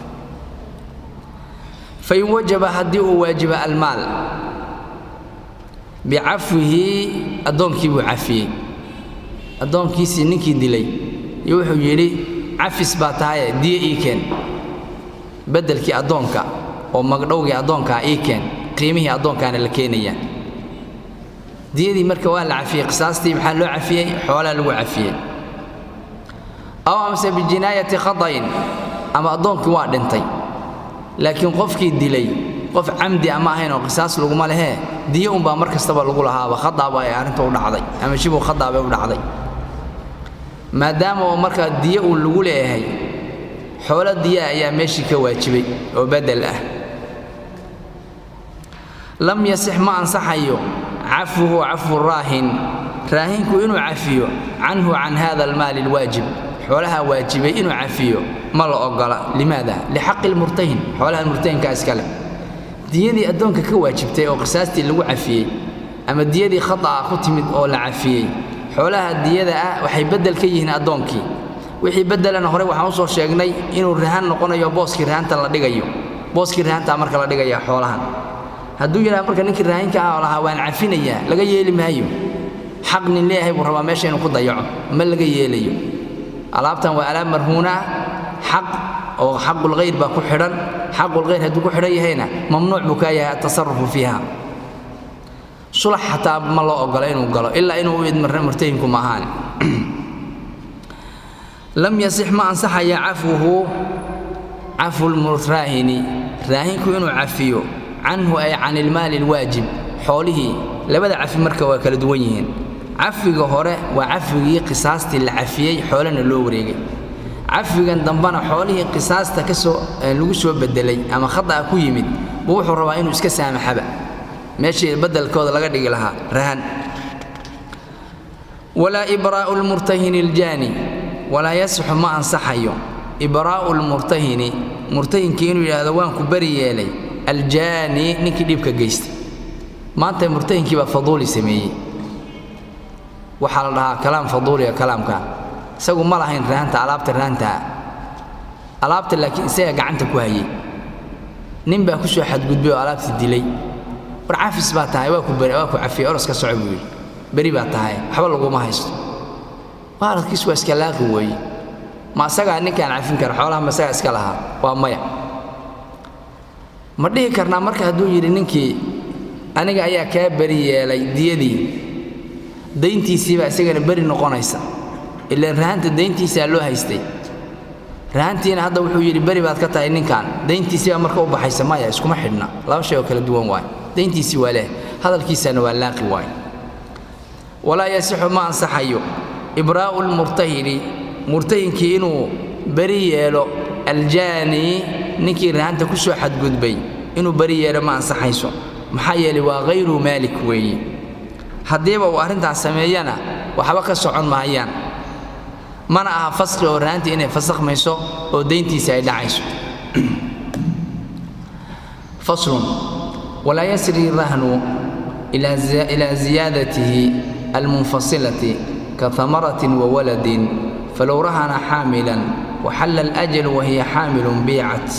fain wajaba haddii uu waajiba almaal bicafwihi addoonkii buu cafiyey addoonkiisii ninkii dilay iyo wuxuu yidhi cafis baa tahaye diyo ii keen beddelkii addoonka oo magdhowgii addoonkaa ii keen qiimihii addoonkaana la keenayaa diyadii marka waa la cafiyey qisaastii maxaa loo cafiyey xoolaa lagu cafiyey aw amase bijinaayati khata'in ama addoonkii waa dhintay laakiin qofkii dilay qof camdi ama ahayn oo qisaas laguma lehee diyo unbaa mar kastaba lagu lahaaba khadaaba ay arrinta u dhacday ama shibuu khadaabay u dhacday maadaama oo markaa diyo uu lagu leeyahay xoolo diyaa ayaa meeshii ka waajibay oo beddel ah lam yasix ma ansaxayo cafwuhu cafwu raahin raahinku inuu cafiyo canhu can hada almaali alwaajib xoolaha waajibay inuu cafiyo ma la ogola limaada lixaqi lmurtahin xoolaha murtahinkaa iska leh diyadii addoonka ka waajibtay oo qisaastii lagu cafiyey ama diyadii khata'a ku timid oo la cafiyey xoolaha diyada ah waxay beddel ka yihiin addoonkii wixii beddelana horey waxaan u soo sheegnay inuu rahan noqonayo booskii rahanta la dhigayo booskii rahantaa marka la dhigaya xoolahan hadduu yidhaha marka ninkii raahinka ah oo lahaa waan cafinayaa laga yeeli maayo xaq nin leeyahay buu rabaa meesha inuu ku dayaco ma laga yeelayo alaabtan waa alaab marhuuna ah xaq oo xaqulkhayr baa ku xidhan xaqulkhayr hadduu ku xidhan yahayna mamnuuc buu kaa yahay atasarufu fiiha sulax xataa ma loo ogola inuu galo ilaa inuu u idmo murtahinku ma ahaane lam yasix ma ansaxaya cafwuhu cafulmuraahini raahinku inuu cafiyo canhu ay can ilmaali alwaajib xoolihii labada cafi marka waa kala duwan yihiin cafiga hore waa cafigii qisaastii la cafiyey xoolena loo wareegay cafigan dambana xoolihii qisaasta kasoo lagu soo bedelay ama khata'a ku yimid buu wuxuu rabaa inuu iska saamaxaba meeshii beddelkooda laga dhigi lahaa rahan walaa ibraa'u lmurtahini aljaani walaa yasixu ma ansaxayo ibraa'u lmurtahini murtahinkii inuu yidhaahdo waan ku beri yeelay aljaani ninkii dhibka geystay maanta murtahinkii baa faduuli sameeyey waxaa la dhahaa kalaam faduuliga kalaamka isagu ma lahayn rahanta alaabta rahantaa alaabta laakiin isaga gacanta ku hayey nin baa ku soo xadgudbay oo alaabta dilay war cafis baa tahay waa ku beri waa ku cafiyey oros ka soco buu yidhi beri baa tahay waxba laguma haysto waaladkiis waa iska laaqi weeye ma asagaa ninkaan cafin kara xoolaha ma isagaa iska lahaa waa maya ma dhihi karnaa marka hadduu yidhi ninkii aniga ayaa kaa beri yeelay diyadii dayntiisiibaa isagana beri noqonaysa ilaan rahanta dayntiisaa loo haystay rahantiina hadda wuxuu yidhi beri baad ka tahay ninkan dayntiisii baa marka u baxaysa maya iskuma xidhna laba shay oo kala duwan waay dayntiisii waa leh hadalkiisana waa laaqi waay walaa yasixu ma ansaxayo ibraa'u lmurtahini murtahinkii inuu beri yeelo aljaani ninkii rahanta ku soo xadgudbay inuu beri yeelo ma ansaxayso maxaa yeelay waa hayru maalik weeye haddiiba uu arrintaas sameeyana waxba ka socon mahayaan mana aha fasqi oo rahantii inay fasakhmayso oo dayntiisa ay dhacayso faslun walaa yasri rahnu ilaa ziyaadatihi almunfasilati كثمرة وولد فلو رهن حاملا وحل الأجل وهي حامل بيعت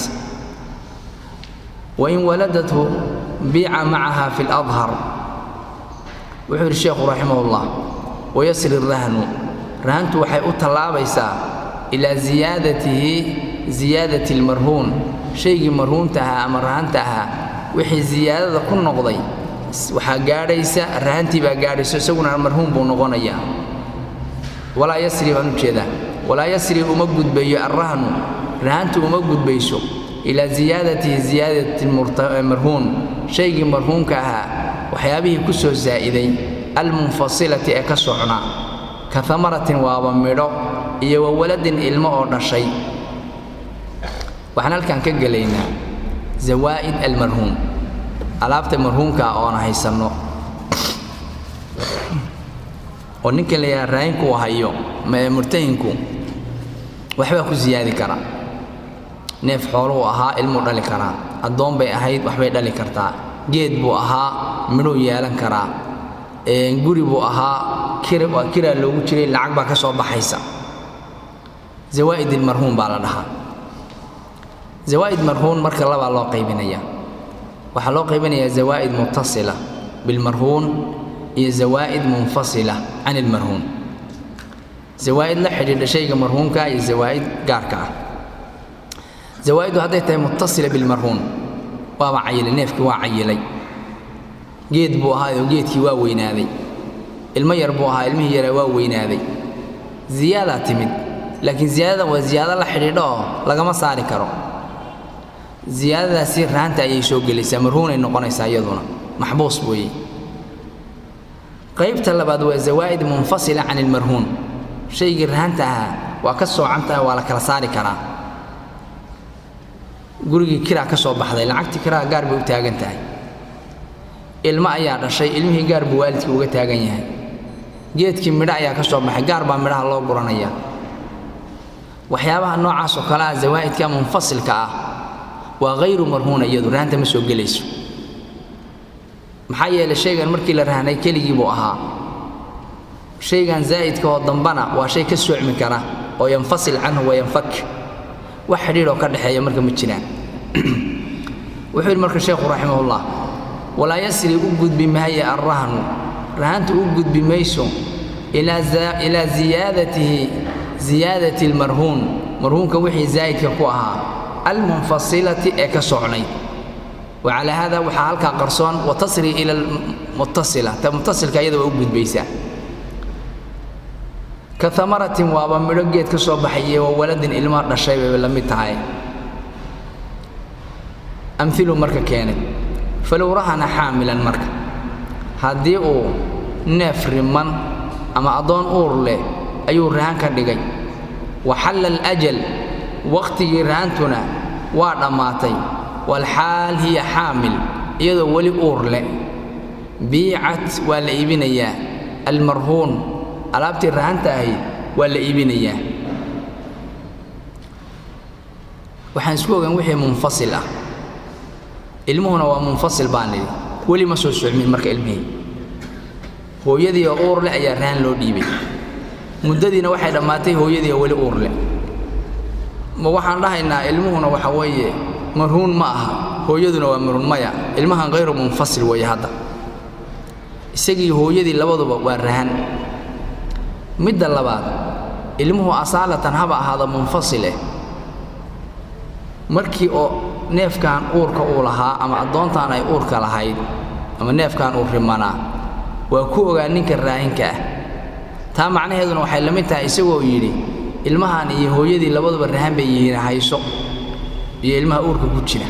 وإن ولدته بيع معها في الأظهر وحير الشيخ رحمه الله ويسر الرهن رهنت وحي أطلابيسا إلى زيادته زيادة المرهون شيء مرهونتها أما رهنتها وحي زيادة كل نقضي waxaa gaadhaysa rahantii baa gaadhayso isaguna marhuum buu noqonayaa walaa yasri baan u jeedaa walaa yasri uma gudbayo arrahnu rahantu uma gudbayso ilaa ziyaadatihi ziyaadati marhuun shaygii marhuunka ahaa waxyaabihii ku soo zaa'iday almunfasilati ee ka socnaa ka amaratin waaba midho iyo wa waladin ilmo oo dhashay waxaan halkan ka gelaynaa zawaa'id almarhuum alaabta marhuumka ah oona haysanno oo ninka la yidhaha raayinku uu hayo murtahinku waxbaa ku siyaadi kara neef xooluhu ahaa ilmuu dhali karaa addoon bay ahayd waxbay dhali kartaa geed buu ahaa midhuu yeelan karaa guri buu ahaa kiraa loogu jiray lacag baa ka soo baxaysa zawaa'id ilmarhuum baa la dhahaa zawaa'id marhuun marka labaa loo qaybinaya waxaa loo qaybinayaa zawaa'id muttasila bilmarhuun iyo zawaa'id munfasila can ilmarhuun zawaa'id la xidhiidha shayga marhuunka iyo zawaa'id gaarka ah zawaa'iddu hadday tahay muttasila bilmarhuun waaba cayilay neefkii waa cayilay geed buu ahaayoo geedkii waa weynaaday ilmo yar buu ahaa ilmihii yaraa waa weynaaday ziyaadaa timid laakiin ziyaadadan waa ziyaado la xidhiidho oo lagama saari karo ziyaadadaasi rahanta ayay soo gelaysaa marhuunay noqonaysaa iyaduna maxbuus weeye qaybta labaad waa zawaa'id munfasila can ilmarhuun shaygii rahanta ahaa waa ka soocan tahay waa la kala saari karaa gurigii kiraa ka soo baxday lacagtii kiraa gaar bay u taagan tahay ilmo ayaa dhashay ilmihii gaar buu waalidkii uga taagan yahay geedkii midho ayaa ka soo baxay gaar baa midhaha loo guranayaa waxyaabaha noocaas oo kale ah zawaa'idka munfasilka ah waa hayru marhuuna iyadu rahanta ma soo gelayso maxaa yeelay shaygan markii la rahnay keligii buu ahaa shaygan zaa'idka oo dambana waa shay ka soocmi kara oo yanfasil canhu wayanfak wax xidhiidhoo ka dhexeeya marka ma jiraan wuxuu yidhi marka sheekhu raximahullah walaa yasri u gudbi maaye arrahnu rahantu u gudbi mayso ilaa ziyaadatihi ziyaadati almarhuun marhuunka wixii zaa'idka ku ahaa almunfasilati ee ka socnayd wacalaa haada waxaa halkaa qarsoon watasri ila almuttasila ta muttasilka iyada waa u gudbaysaa ka amaratin waaba midho geed ka soo baxay iyo wa waladin ilmaa dhashay bay la mid tahay amilu marka keenay falow rahana xaamilan marka haddii uu neef riman ama addoon uur leh ayuu rahan ka dhigay waxalla alajal wakhtigii rahantuna waa dhammaatay walxaal hiya xaamil iyadoo weli uur leh biicat waa la iibinayaa almarhuun alaabtii rahanta ahayd waa la iibinayaa waxaan isku ogaan wixii munfasil ah ilmuhuna waa munfasil baan nidhi weli ma soo socmin marka ilmihii hooyadii oo uur leh ayaa rahan loo dhiibay muddadiina waxay dhammaatay hooyadii oo weli uur leh ma waxaan dhahaynaa ilmuhuna waxa weeye marhuun ma aha hooyaduna waa marhuun maya ilmahan hayru munfasil weeye hadda isagii hooyadii labaduba waa rahan midda labaad ilmuhu asaalatan haba ahaado munfasileh markii oo neefkan uurka uu lahaa ama addoontaan ay uurka lahayd ama neefkan uu rimanaa waa ku ogaa ninka raahinka ah taa macnaheeduna waxay la mid tahay isagoo yidhi ilmahan iyo hooyadii labaduba rahan bay yihiin hayso iyo ilmaha uurka ku jira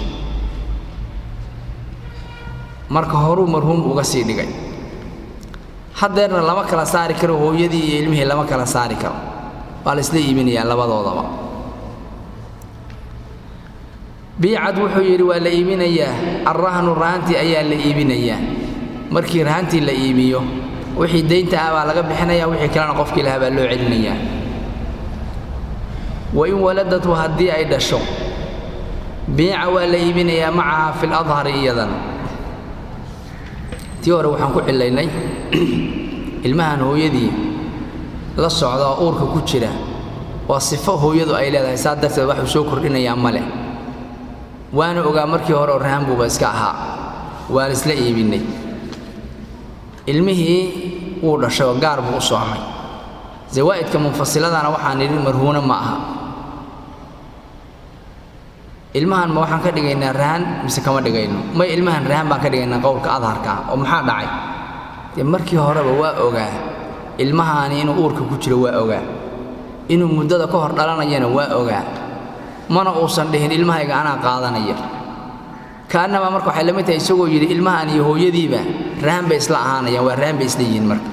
marka horuu marhuum uga sii dhigay haddeerna lama kala saari karo hooyadii iyo ilmihii lama kala saari karo waa la isla iibinayaa labadoodaba biicad wuxuu yidhi waa la iibinayaa alrahnu rahantii ayaa la iibinayaa markii rahantii la iibiyo wixii daynta ah baa laga bixinaya wixii kalena qofkii lahaa baa loo celinayaa wain waladatu haddii ay dhasho biica waa la iibinayaa macaha fi ladhari iyadan tii hore waxaan ku cilaynay ilmahan hooyadii la socda oo uurka ku jira waa sifo hooyadu ay leedahay saa darteed waxuu soo kordhinayaa ma leh waana ogaa markii hore oo rahan buuba iska ahaa waan isla iibinnay ilmihii wuu dhashay oo gaar buu u soomay zawaa'idka munfasiladana waxaan nidhi marhuuna ma aha ilmahan ma waxaan ka dhigaynaa rahan mise kama dhigayno may ilmahan rahan baan ka dhigaynaa qowlka adharka ah oo maxaa dhacay dee markii horeba waa ogaa ilmahaani inuu uurka ku jiro waa ogaa inuu muddada ka hor dhalanayana waa ogaa mana uusan dhihin ilmahayga anaa qaadanaya kaannamaa marka waxay la mid tahay isagoo yidhi ilmahan iyo hooyadiiba rahan bay isla ahaanayaan waa rahan bay isla yihiin marka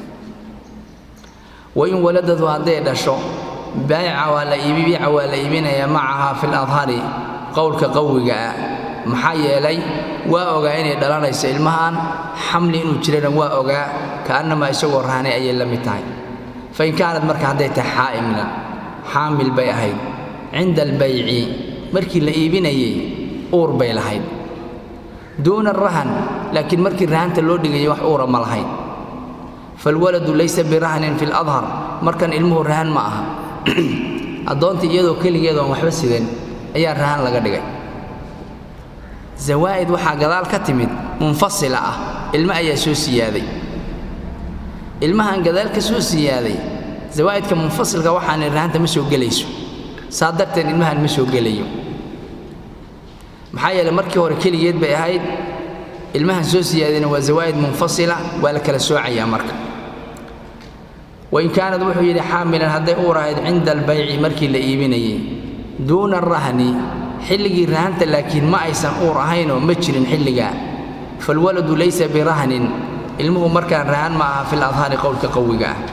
wain waladadu hadday dhasho baayica waa la iibi biica waa la iibinayaa macahaa fi ladhari qowlka qawiga ah maxaa yeelay waa ogaa inay dhalanayso ilmahan xamli inuu jirana waa ogaa kaannamaa isagoo rahanay ayay la mid tahay fain kaanad marka hadday tahay xaa'imna xaamil bay ahayd cinda albayci markii la iibinayey uur bay lahayd duuna rahan laakiin markii rahanta loo dhigayay wax uura ma lahayn falwaladu laysa birahnin fi ladhar markan ilmuhu rahan ma aha addoontii iyadoo keligeed oon waxba sidan ayaa rahan laga dhigay zawaa'id waxaa gadaal ka timid munfasila ah ilmo ayaa soo siyaaday ilmahan gadaal ka soo siyaaday zawaa'idka munfasilka waxaani rahanta ma soo gelayso saa darteed ilmahan ma soo gelayo maxaa yeeley markii hore keligeed bay ahayd ilmahan soo siyaadayna waa zawaa'id munfasila waa la kala soocayaa marka wain kaanad wuxuu yidhi xaamilan hadday uur ahayd cinda albayci markii la iibinayey duuna arahni xilligii rahanta laakiin ma aysan uur ahaynoo ma jirin xilligaa falwaladu laysa birahnin ilmuhu markaan rahan ma aha fi ladhaari qowlka qawiga ah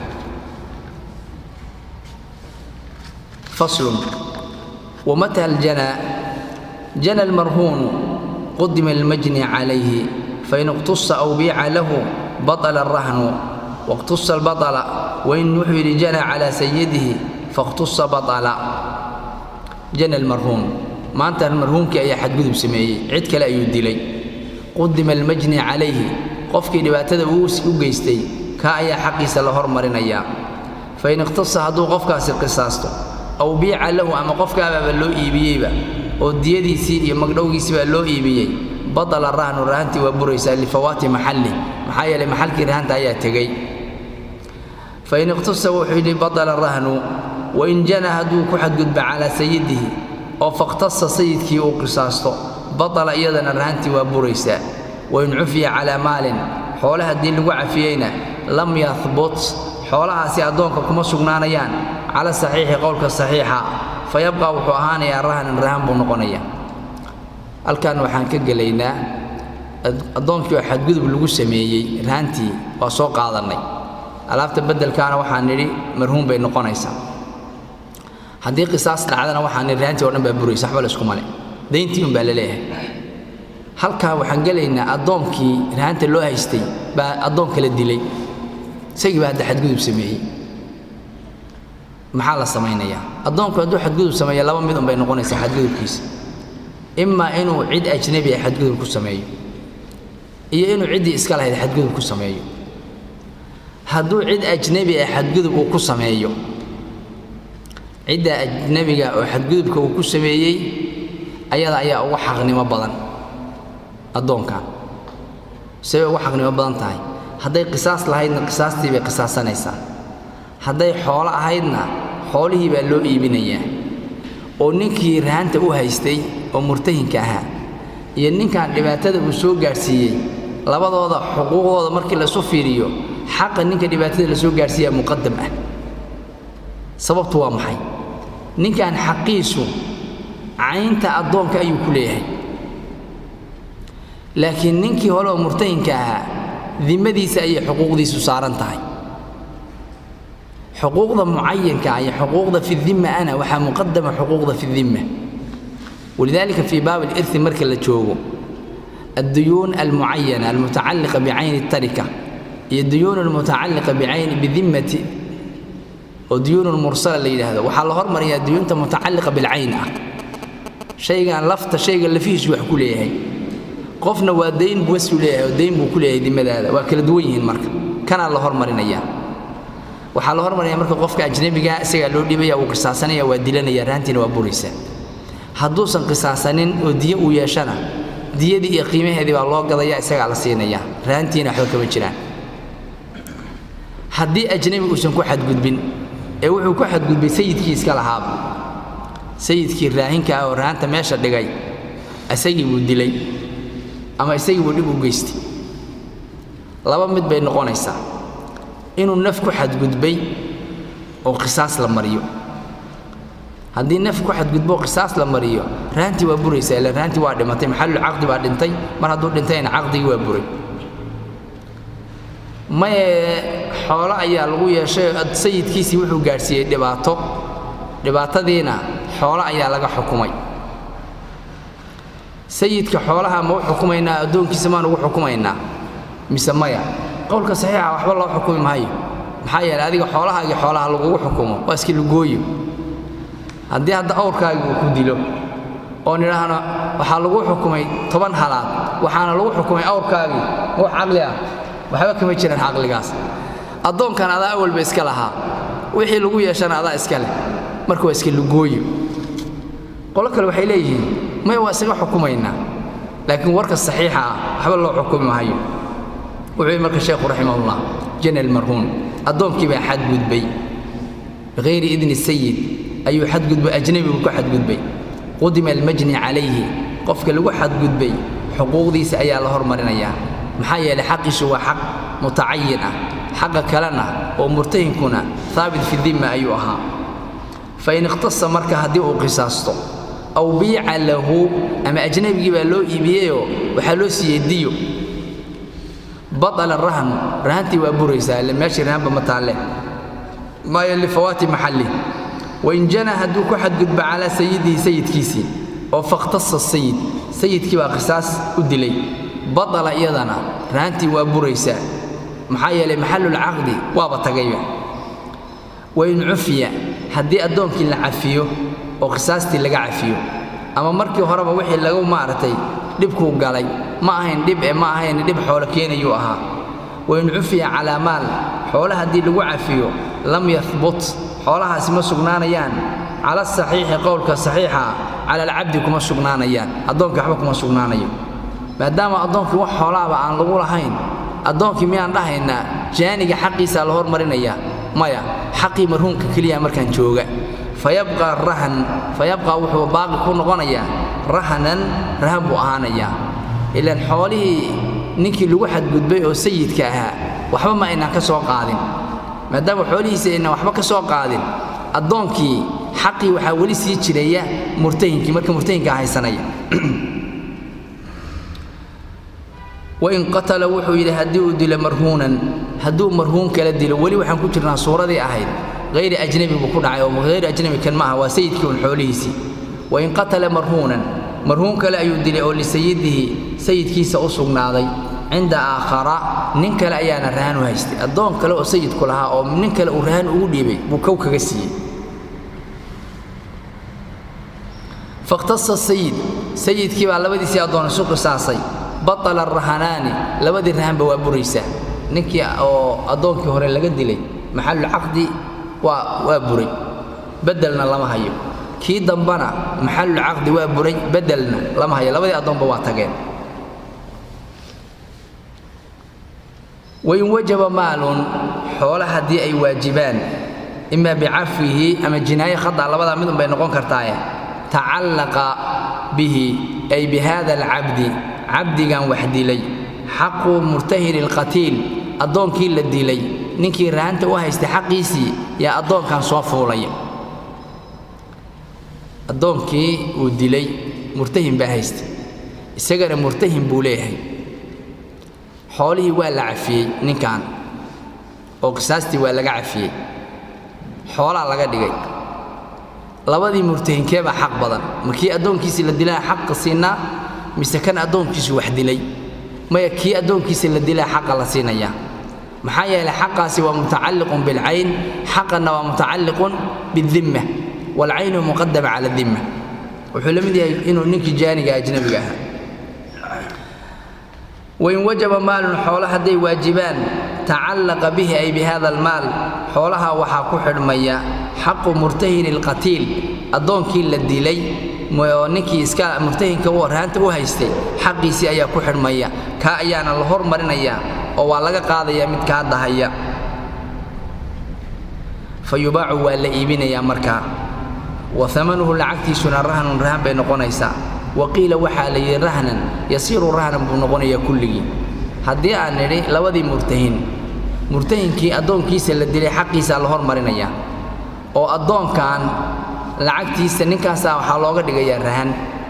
faslun wamata aljanaa jana almarhuunu qudima almajni calayhi fain iqtusa aw biica lahu baطla arahnu wاqtusa albaطla wain wuxuu yidhi jana calaa sayidihi faاqtusa baطla jana almarhuun maanta marhuumkii ayaa xadgudub sameeyey cid kale ayuu dilay qudima almajni calayhi qofkii dhibaatada uu u geystay kaa ayaa xaqiisa la hormarinayaa fain ikhtasa hadduu qofkaasi qisaasto aw biica lahu ama qofkaabaaba loo iibiyeyba oo diyadiisii iyo magdhowgiisii baa loo iibiyey badala rahnu rahantii waa buraysaa lifawaati maxalli maxaa yeelay maxalkii rahanta ayaa tegey fain iqhtasa wuxuu yidhi badala rahnu wain jana hadduu ku xadgudba calaa sayidihi oo fakhtasa sayidkii uu qisaasto badala iyadana rahantii waa buraysaa wain cufiya calaa maalin xoole haddii lagu cafiyeyna lam yahbut xoolahaasi addoonka kuma sugnaanayaan cala saxiixi qowlka saxiixa fa yabqa wuxuu ahaanayaa rahnan rahan buu noqonaya halkan waxaan ka gelaynaa addoonkii oo xadgudub lagu sameeyey rahantii waa soo qaadannay alaabta beddelkaana waxaan nidhi marhuum bay noqonaysaa haddii qisaas dhacdana waxaan nidhi rahantii o dhan baa buraysa waxba la isku male dayntii un baa la leeyahay halkaa waxaan gelaynaa addoonkii rahanta loo haystay baa addoon kala dilay isagii baa hadda xadgudub sameeyey maxaa la samaynayaa addoonku hadduu xadgudub sameeya laba mid un bay noqonaysaa xadgudubkiisa imaa inuu cid ajnebi ah xadgudub ku sameeyo iyo inuu ciddii iska lahayd xadgudub ku sameeyo hadduu cid ajnebi ah xadgudub uu ku sameeyo cidda ajnebiga oo xadgudubka uu ku sameeyey ayada ayaa ugu xaqnimo badan addoonkan say ugu xaqnimo badan tahay hadday qisaas lahaydna qisaastii bay qisaasanaysaa hadday xoolo ahaydna xoolihii baa loo iibinayaa oo ninkii rahanta u haystay oo murtahinka ahaa iyo ninkan dhibaatada uu soo gaadhsiiyey labadooda xuquuqdooda markii laisu fiiriyo xaqa ninka dhibaatada la soo gaadhsiiyaa muqadam ah sababtu waa maxay ninkan xaqiisu caynta addoonka ayuu ku leeyahay laakiin ninkii hore oo murtahinka ahaa dimadiisa ayay xuquuqdiisu saaran tahay xuquuqda mucayanka iyo xuquuqda fi dimma ana waxaa muqadama xuquuqda fi dimma walidaalika fii baab alirthi marka la joogo adduyuun almucayana almutacalliqa bicayni tarika iyo duyuun almutacalliqa bicayni bidimmati oo duyuun mursala la yidhaahdo waxaa la hormariyaa duyuunta mutacalliqa bilcayn ah shaygan lafta shayga lafihiisu wax ku leeyahay qofna waa dayn buwasu leeyahay oo dayn buu ku leeyahay dimadaada waa kala duwan yihiin marka kanaa la hormarinaya waxaa la hormarinaya marka qofka ajnebiga isagaa loo dhibaya wuu qisaasanaya waa dilanaya rahantiina waa buraysa hadduusan qisaasanin oo diyo uu yeeshana diyadii iyo qiimaheedii baa loo gadaya isagaa la siinaya rahantiina waxba kama jiraan haddii ajnebi uusan ku xadgudbin ee wuxuu ku xadgudbay sayidkii iska lahaaba sayidkii raahinka ah oo rahanta meesha dhigay isagii buu dilay ama isagii buu dhib u geystay laba mid bay noqonaysaa inuu naf ku xadgudbay oo qisaas la mariyo haddii naf ku xadgudbo qisaas la mariyo rahantii waa buraysaa ila rahantii waa dhimatay maxallu caqdi baa dhintay mar hadduu dhintayna caqdigii waa buray maye xoolo ayaa lagu yeeshay sayidkiisii wuxuu gaadhsiiyey dhibaato dhibaatadiina xoolo ayaa laga xukumay sayidka xoolaha ma u xukumaynaa addoonkiisa maan ugu xukumaynaa mise maya qowlka saxiixa waxba loo xukumi maayo maxaa yeelay adiga xoolahaagii xoolaha lagugu xukumo waa iski lugooyo haddii hadda awrkaagii uu ku dilo oo nidhaahno waxaa lagu xukumay toban halaad waxaana lagu xukumay awrkaagii wax caqli ah waxba kama jiraan caqligaas addoonkan adaa awalba iska lahaa wixii lagu yeeshana adaa iska leh marka waa iska lugooyo qolo kale waxay leeyihiin may waa isaga xukumaynaa laakiin warka saxiixa ah waxba loo xukumi maayo wuxuu yidhi marka sheekhu raximahullah jana almarhuun addoonkii baa xadgudbay bikayri idni sayid ayuu xadgudbay ajnebigu ku xadgudbay qudima almajni calayhi qofka lagu xadgudbay xuquuqdiisa ayaa la hormarinayaa maxaa yeelay xaqiisu waa xaq mutacayin ah xaqa kalena oo murtahinkuna haabit fi dimma ayuu ahaa fain ikhtasa marka haddii uu qisaasto aw biica lahu ama ajnebigii baa loo iibiyeyoo waxaa loo siiyey diyo baطala rahnu rahantii waa buraysaa ille meeshii rahanba ma taalle maayo lifawaati maxalli wain jana hadduu ku xadgudbo calaa sayidihi sayidkiisii oo fakhtasa sayid sayidkii baa qisaas u dilay baطala iyadana rahantii waa buraysaa maxaa yeelay maxallulcaqdi waaba tagayba wain cufiya haddii addoonkii la cafiyo oo qisaastii laga cafiyo ama markii horeba wixii lagu maaragtay dhibkuu galay ma ahayn dhib ee ma ahayn dhib xoolo keenayuu ahaa wain cufiya calaa maal xoole haddii lagu cafiyo lam yahbut xoolahaasi ma sugnaanayaan cala asaxiixi qowlka saxiixa cala alcabdi kuma sugnaanayaan addoonkii waxba kuma sugnaanayo maadaama addoonkii wax xoolaaba aan lagu lahayn addoonkii miyaan dhahaynaa jaaniga xaqiisaa la hormarinayaa maya xaqii marhuumka keliya markaan jooga fayabqaa rahan fayabqaa wuxuu baaqi ku noqonayaa rahanan rahan buu ahaanayaa ilaan xoolihii ninkii lagu xadgudbay oo sayidka ahaa waxba ma aynaan ka soo qaadin maadaama xoolihiisa aynan waxba ka soo qaadin addoonkii xaqii waxaa weli sii jiraya murtahinkii marka murtahinkaa haysanaya wain qatala wuxuu yidhi haddii uu dilo marhuunan hadduu marhuun kala dilo weli waxaan ku jirnaa suuradii ahayd hayri ajnabi buu ku dhacay oo hayri ajnabi kan maaha waa sayidkii un xoolihiisii wain qatala marhuunan marhuun kale ayuu dilay oo lisayidihi sayidkiisa u sugnaaday cinda aakhara nin kale ayaana rahan u haystay addoon kale oo sayidku lahaa oo nin kale uu rahan ugu dhiibay buu kow kaga siiyey fakhtasa sayid sayidkii baa labadiisii addoon isu qisaasay batala rahanaani labadii rahanba waa buraysaa ninkii oo addoonkii hore laga dilay maxalulcaqdi waa waa buray beddelna lama hayo kii dambana maxalulcaqdi waa buray beddelna lama hayo labadii addoonba waa tageen wain wajaba maalun xoole haddii ay waajibaan imaa bicafwihi ama jinaaye khata labadaa midun bay noqon kartaaye tacallaqa bihi ay bihada alcabdi cabdigan wax dilay xaqu murtahini alqatiil addoonkii la dilay ninkii rahanta u haystay xaqiisii yaa addoonkan soo fuulaya addoonkii uu dilay murtahin baa haystay isagana murtahin buu leeyahay xoolihii waa la cafiyey ninkan oo qisaastii waa laga cafiyey xoolaa laga dhigay labadii murtahinkeebaa xaq badan ma kii addoonkiisii la dilaa xaqa siinaa mise kan addoonkiisu wax dilay maya kii addoonkiisa la dilaa xaqa la siinayaa maxaa yeelay xaqaasi waa mutacalliqun bilcayn xaqanna waa mutacalliqun bidimma waalcaynu muqadama cala dimma wuxuu la mid yahay inuu ninkii jaaniga ajnabiga ahaa wain wajaba maalun xoolo hadday waajibaan tacallaqa bihi ay bihada almaal xoolaha waxaa ku xidhmaya xaqu murtahini alqatiil addoonkii la dilay oo ninkii iska murtahinka u raanta u haystay xaqiisii ayaa ku xidhmaya kaa ayaana la hormarinayaa oo waa laga qaadayaa mid kaa dahaya fa yubaacu waa la iibinayaa markaa wa amanuhu lacagtiisuna rahnun rahan bay noqonaysaa wa qiila waxaa la yidhi rahnan yasiiru rahnan buu noqonayaa kulligii haddii aan nidhi labadii murtahin murtahinkii addoonkiisa la dilay xaqiisaa la hormarinayaa oo addoonkan lacagtiisa ninkaasaa waxaa looga dhigayaa rahan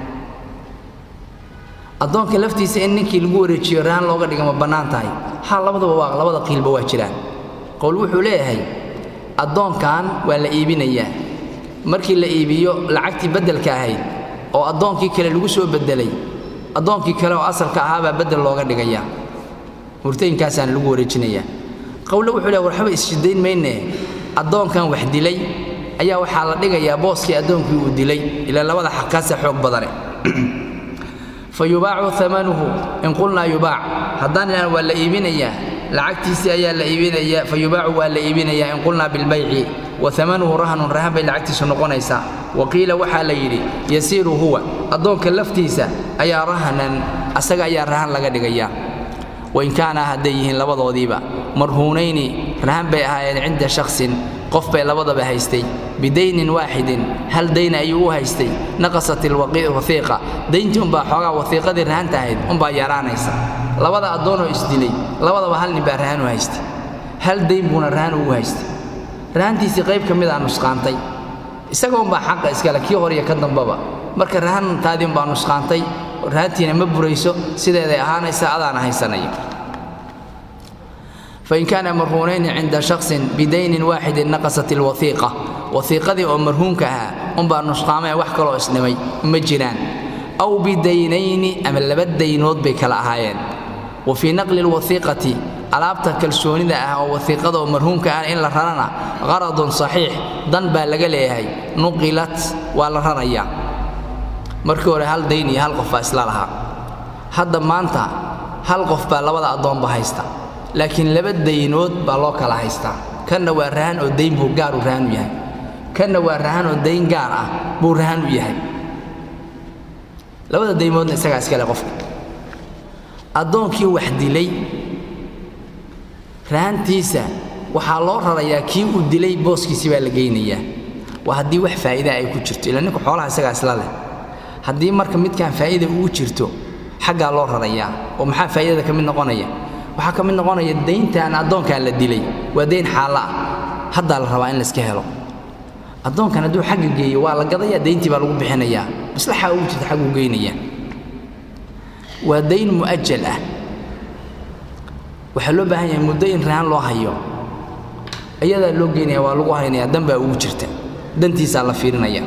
addoonka laftiisa in ninkii lagu wareejiyo rahan looga dhiga ma bannaan tahay ha labadaba waa labada qiilba waa jiraan qowl wuxuu leeyahay addoonkan waa la iibinayaa markii la iibiyo lacagtii beddelka ahayd oo addoonkii kale lagu soo beddelay addoonkii kale oo asalka ahaabaa beddel looga dhigayaa murtayinkaasaan lagu wareejinayaa qowle wuxuu leeyahay waxba isshidayn mayne addoonkan wax dilay ayaa waxaa la dhigayaa booskii addoonkii uu dilay ilaa labada xaqkaasa xoog badane fa yubaacu amanuhu in qulnaa yubaac haddaan idhaan waa la iibinayaa lacagtiisii ayaa la iibinayaa fa yubaacu waa la iibinayaa in qulnaa bilbayci wa amanuhu rahnun rahan bay lacagtiisu noqonaysaa wa qiila waxaa la yidhi yasiiru huwa addoonka laftiisa ayaa rahnan asaga ayaa rahan laga dhigayaa wain kaana hadday yihiin labadoodiiba marhuunayni rahan bay ahaayeen cinda shaksin qof bay labadaba haystay bidaynin waaxidin hal dayna ayuu u haystay naqasat ilwahiiqa dayntii umbaa xoogaa wahiiqadii rahanta ahayd umbaa yaraanaysa labada addoonoo isdilay labadaba hal nin baa rahan u haystay hal dayn buuna rahan ugu haystay rahantiisii qayb ka mid aa nusqaantay isaga umbaa xaqa iskale kii hor iyo ka dambaba marka rahantaadii umbaa nusqaantay rahantiina ma burayso sideeday ahaanaysa adaana haysanaya fain kaana marhuunayni cinda shaksin bidaynin waaxidin naqasat ilwahiiqa wahiiqadii oo marhuunka ahaa umbaa nusqaamee wax kaloo isdhimay ma jiraan aw bidaynayni ama laba daynood bay kala ahaayeen wa fii naqli alwahiiqati alaabta kalsoonida ah oo wahiiqada oo marhuunka ah in la rarana qaradun saxiix dan baa laga leeyahay nuqilat waa la rarayaa markii hore hal dayn iyo hal qof baa isla lahaa hadda maanta hal qof baa labada addoonba haysta laakiin laba daynood baa loo kala haystaa kanna waa rahan oo dayn buu gaar u rahan u yahay kanna waa rahan oo dayn gaar ah buu rahan u yahay labada daymoodna isagaa iskale qofka addoonkii wax dilay rahantiisa waxaa loo rarayaa kii uu dilay booskiisii baa la geynayaa waa haddii wax faa'iidaa ay ku jirto ila ninku xoolaha isagaa isla leh haddii marka midkaan faa'iida ugu jirto xaggaa loo rarayaa oo maxaa faa'iidada ka mid noqonaya waxaa ka mid noqonaya dayntaan addoonkaan la dilay waa dayn xaalla ah haddaa la rabaa in layska helo addoonkan hadduu xagga geeyo waa la gadayaa dayntii baa lagu bixinayaa maslaxaa ugu jirta xagguu geynayaa waa dayn mu'ajal ah waxaa loo baahan yahay muddo in rahan loo hayo iyadaa loo geynaya waa lagu haynaya dan baa ugu jirta dantiisaa la fiirinaya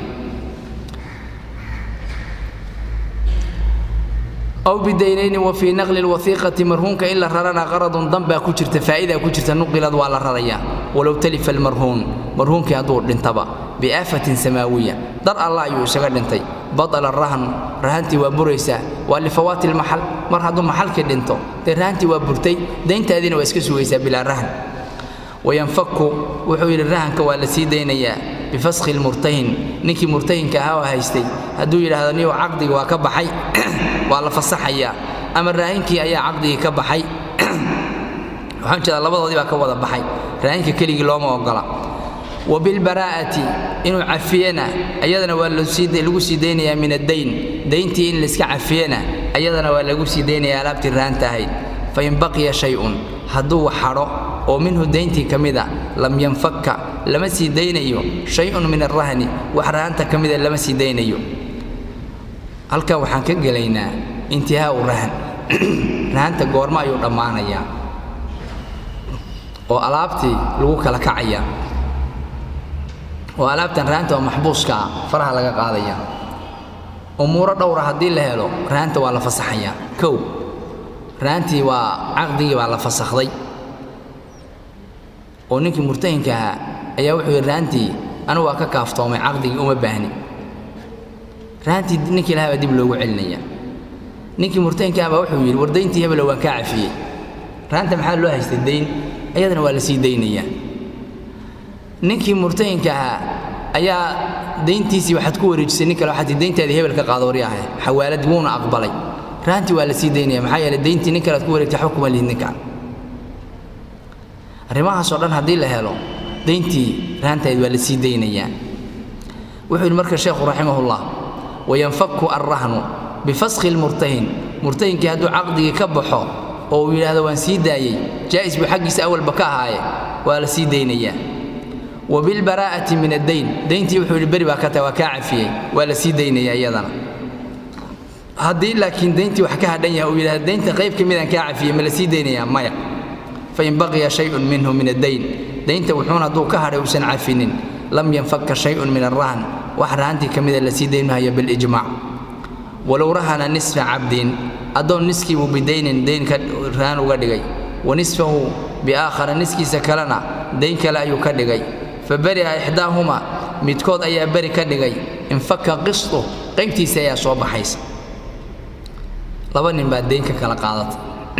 aw bidaynayni wa fii naqli lwaiiqati marhuunka in la rarana qaradun dan baa ku jirta faa'idaa ku jirta nuqilad waa la rarayaa walow talifa almarhuun marhuunkii hadduu dhintaba biaafatin samaawiya dar allah ayuu isaga dhintay badala rahnu rahantii waa buraysaa waa lifawaati lmaxal mar hadduu maxalkii dhinto dee rahantii waa burtay dayntaadiina waa iska sugaysaa bilaa rahan wayanfaku wuxuu yidhi rahanka waa la sii daynayaa bifaskhi lmurtahin ninkii murtahinka ahaa oo haystay hadduu yidhaahdo niyow caqdigi waa ka baxay waa la fasaxayaa ama raahinkii ayaa caqdigii ka baxay waxaan jeedaa labadoodii baa ka wada baxay raahinka keligii looma ogola wa bilbaraa'ati inuu cafiyena ayadana waa lagu sii daynayaa min addayn dayntii in layska cafiyena ayadana waa lagu sii daynayaa alaabtii rahanta ahayd fain baqiya shay-un hadduu xadho oo minhu dayntii ka mida lam yanfakka lama sii daynayo shay-un min arahni wax rahanta ka mida lama sii daynayo halkan waxaan ka gelaynaa intihaau rahan rahanta goormo ayuu dhammaanayaa oo alaabtii lagu kala kacaya oo alaabtan rahanta oo maxbuuska ah faraha laga qaadaya umuuro dhowra haddii la helo rahanta waa la fasaxayaa kow rahantii waa caqdigii baa la fasakhday oo ninkii murtahinka ahaa ayaa wuxuu yidhi rahantii anigu waa ka kaaftoomay caqdigii uma baahni rahantii ninkii lahaa baa dib loogu celinaya ninkii murtahinka ah baa wuxuu yidhi war dayntii hebelo waan kaa cafiyey rahanta maxaa loo haystay dayn ayadana waa la sii daynayaa ninkii murtahinka ahaa ayaa dayntiisii waxaad ku wareejisay nin kale waxaad tii dayntaadii hebel ka qaado wari ahay xawaalad wuuna aqbalay rahantii waa la sii daynaya maxaa yeelay dayntii nin kale aad ku wareegtay waxba kuma lihid ninkaan arrimahaasoo dhan haddii la helo dayntii rahantayd waa la sii daynayaa wuxuu yidhi marka sheekhu raximahullah wayanfaku alrahnu bifaskhi lmurtahin murtahinkii hadduu caqdigii ka baxo oo uu yidhaahdo waan sii daayey jaa'is buu xaggiisa awalba ka ahaaye waa la sii daynayaa wa bilbaraa'ati min addayn dayntii wuxuu yidhi beri baa ka tahay waa kaa cafiyey waa la sii daynayaa iyadana haddii laakiin dayntii wax ka hadhan yahay uu yidhahdo daynta qayb ka midaan kaa cafiyey ma la sii daynayaa maya fain baqiya shayun minhu min addayn daynta wuxuun hadduu ka hadhay uusan cafinin lam yanfaka shayun min arahn wax rahantii ka mida la sii daynmahayo bilijmaac walow rahana nisfa cabdin addoon niskiibuu bidaynin dayn ka rahan uga dhigay wa nisfahu biaakhara niskiisa kalena dayn kale ayuu ka dhigay fa beri'a ixdaahuma midkood ayaa beri ka dhigay infaka qistu qaybtiisa ayaa soo baxaysa laba nin baa dayn ka kala qaadatay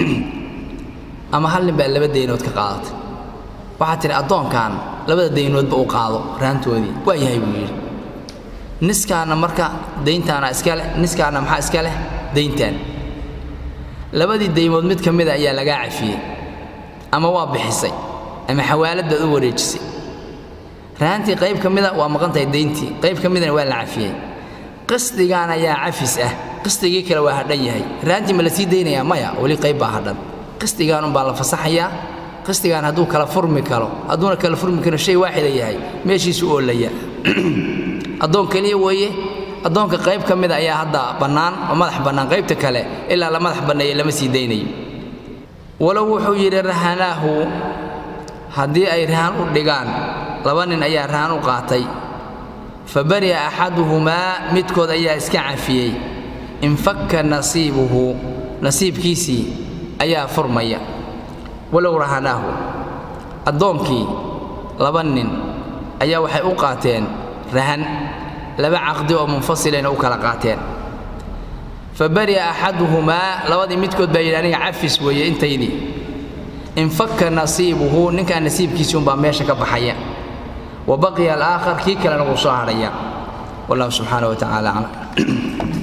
ama hal nin baa laba daynood ka qaadatay waxaad tidhi addoonkan labada daynoodba u qaado rahantoodii waa yahay buu yidhi niskaana marka dayntaana iska leh niskaana maxaa iska leh dayntaan labadii daymood mid ka mida ayaa lagaa cafiyey ama waa bixisay ama xawaalad baad u wareejisay rahantii qayb ka mida waa maqan tahay dayntii qayb ka midana waa la cafiyey qisdigaan ayaa cafis ah qisdigii kale waa hadhan yahay rahantii ma la sii daynayaa maya weli qayb baa hadhan qisdigaan unbaa la fasaxayaa qisdigaan hadduu kala furmi karo hadduuna kala furmi karo shay waaxida yahay meeshiisu oolaya addoon keliya weeye addoonka qayb ka mida ayaa hadda bannaan oo madax bannaan qaybta kale ilaa la madax banneeye lama sii daynayo walow wuxuu yidhi rahanaahu haddii ay rahan u dhigaan laba nin ayaa rahan u qaatay fa bari'a axaduhumaa midkood ayaa iska cafiyey infakka nasiibuhu nasiibkiisii ayaa furmaya walow rahanaahu addoonkii laba nin ayaa waxay u qaateen rahan laba caqdi oo munfasilayna u kala qaateen fa bari'a axaduhumaa labadii midkood baa yidhi aniga cafis weeye intaydii infaka nasiibuhu ninkaa nasiibkiisii unbaa meesha ka baxaya wa baqiya alaakhar kii kalena wuu soo hadhaya wallahu subxaana wa tacaala aclam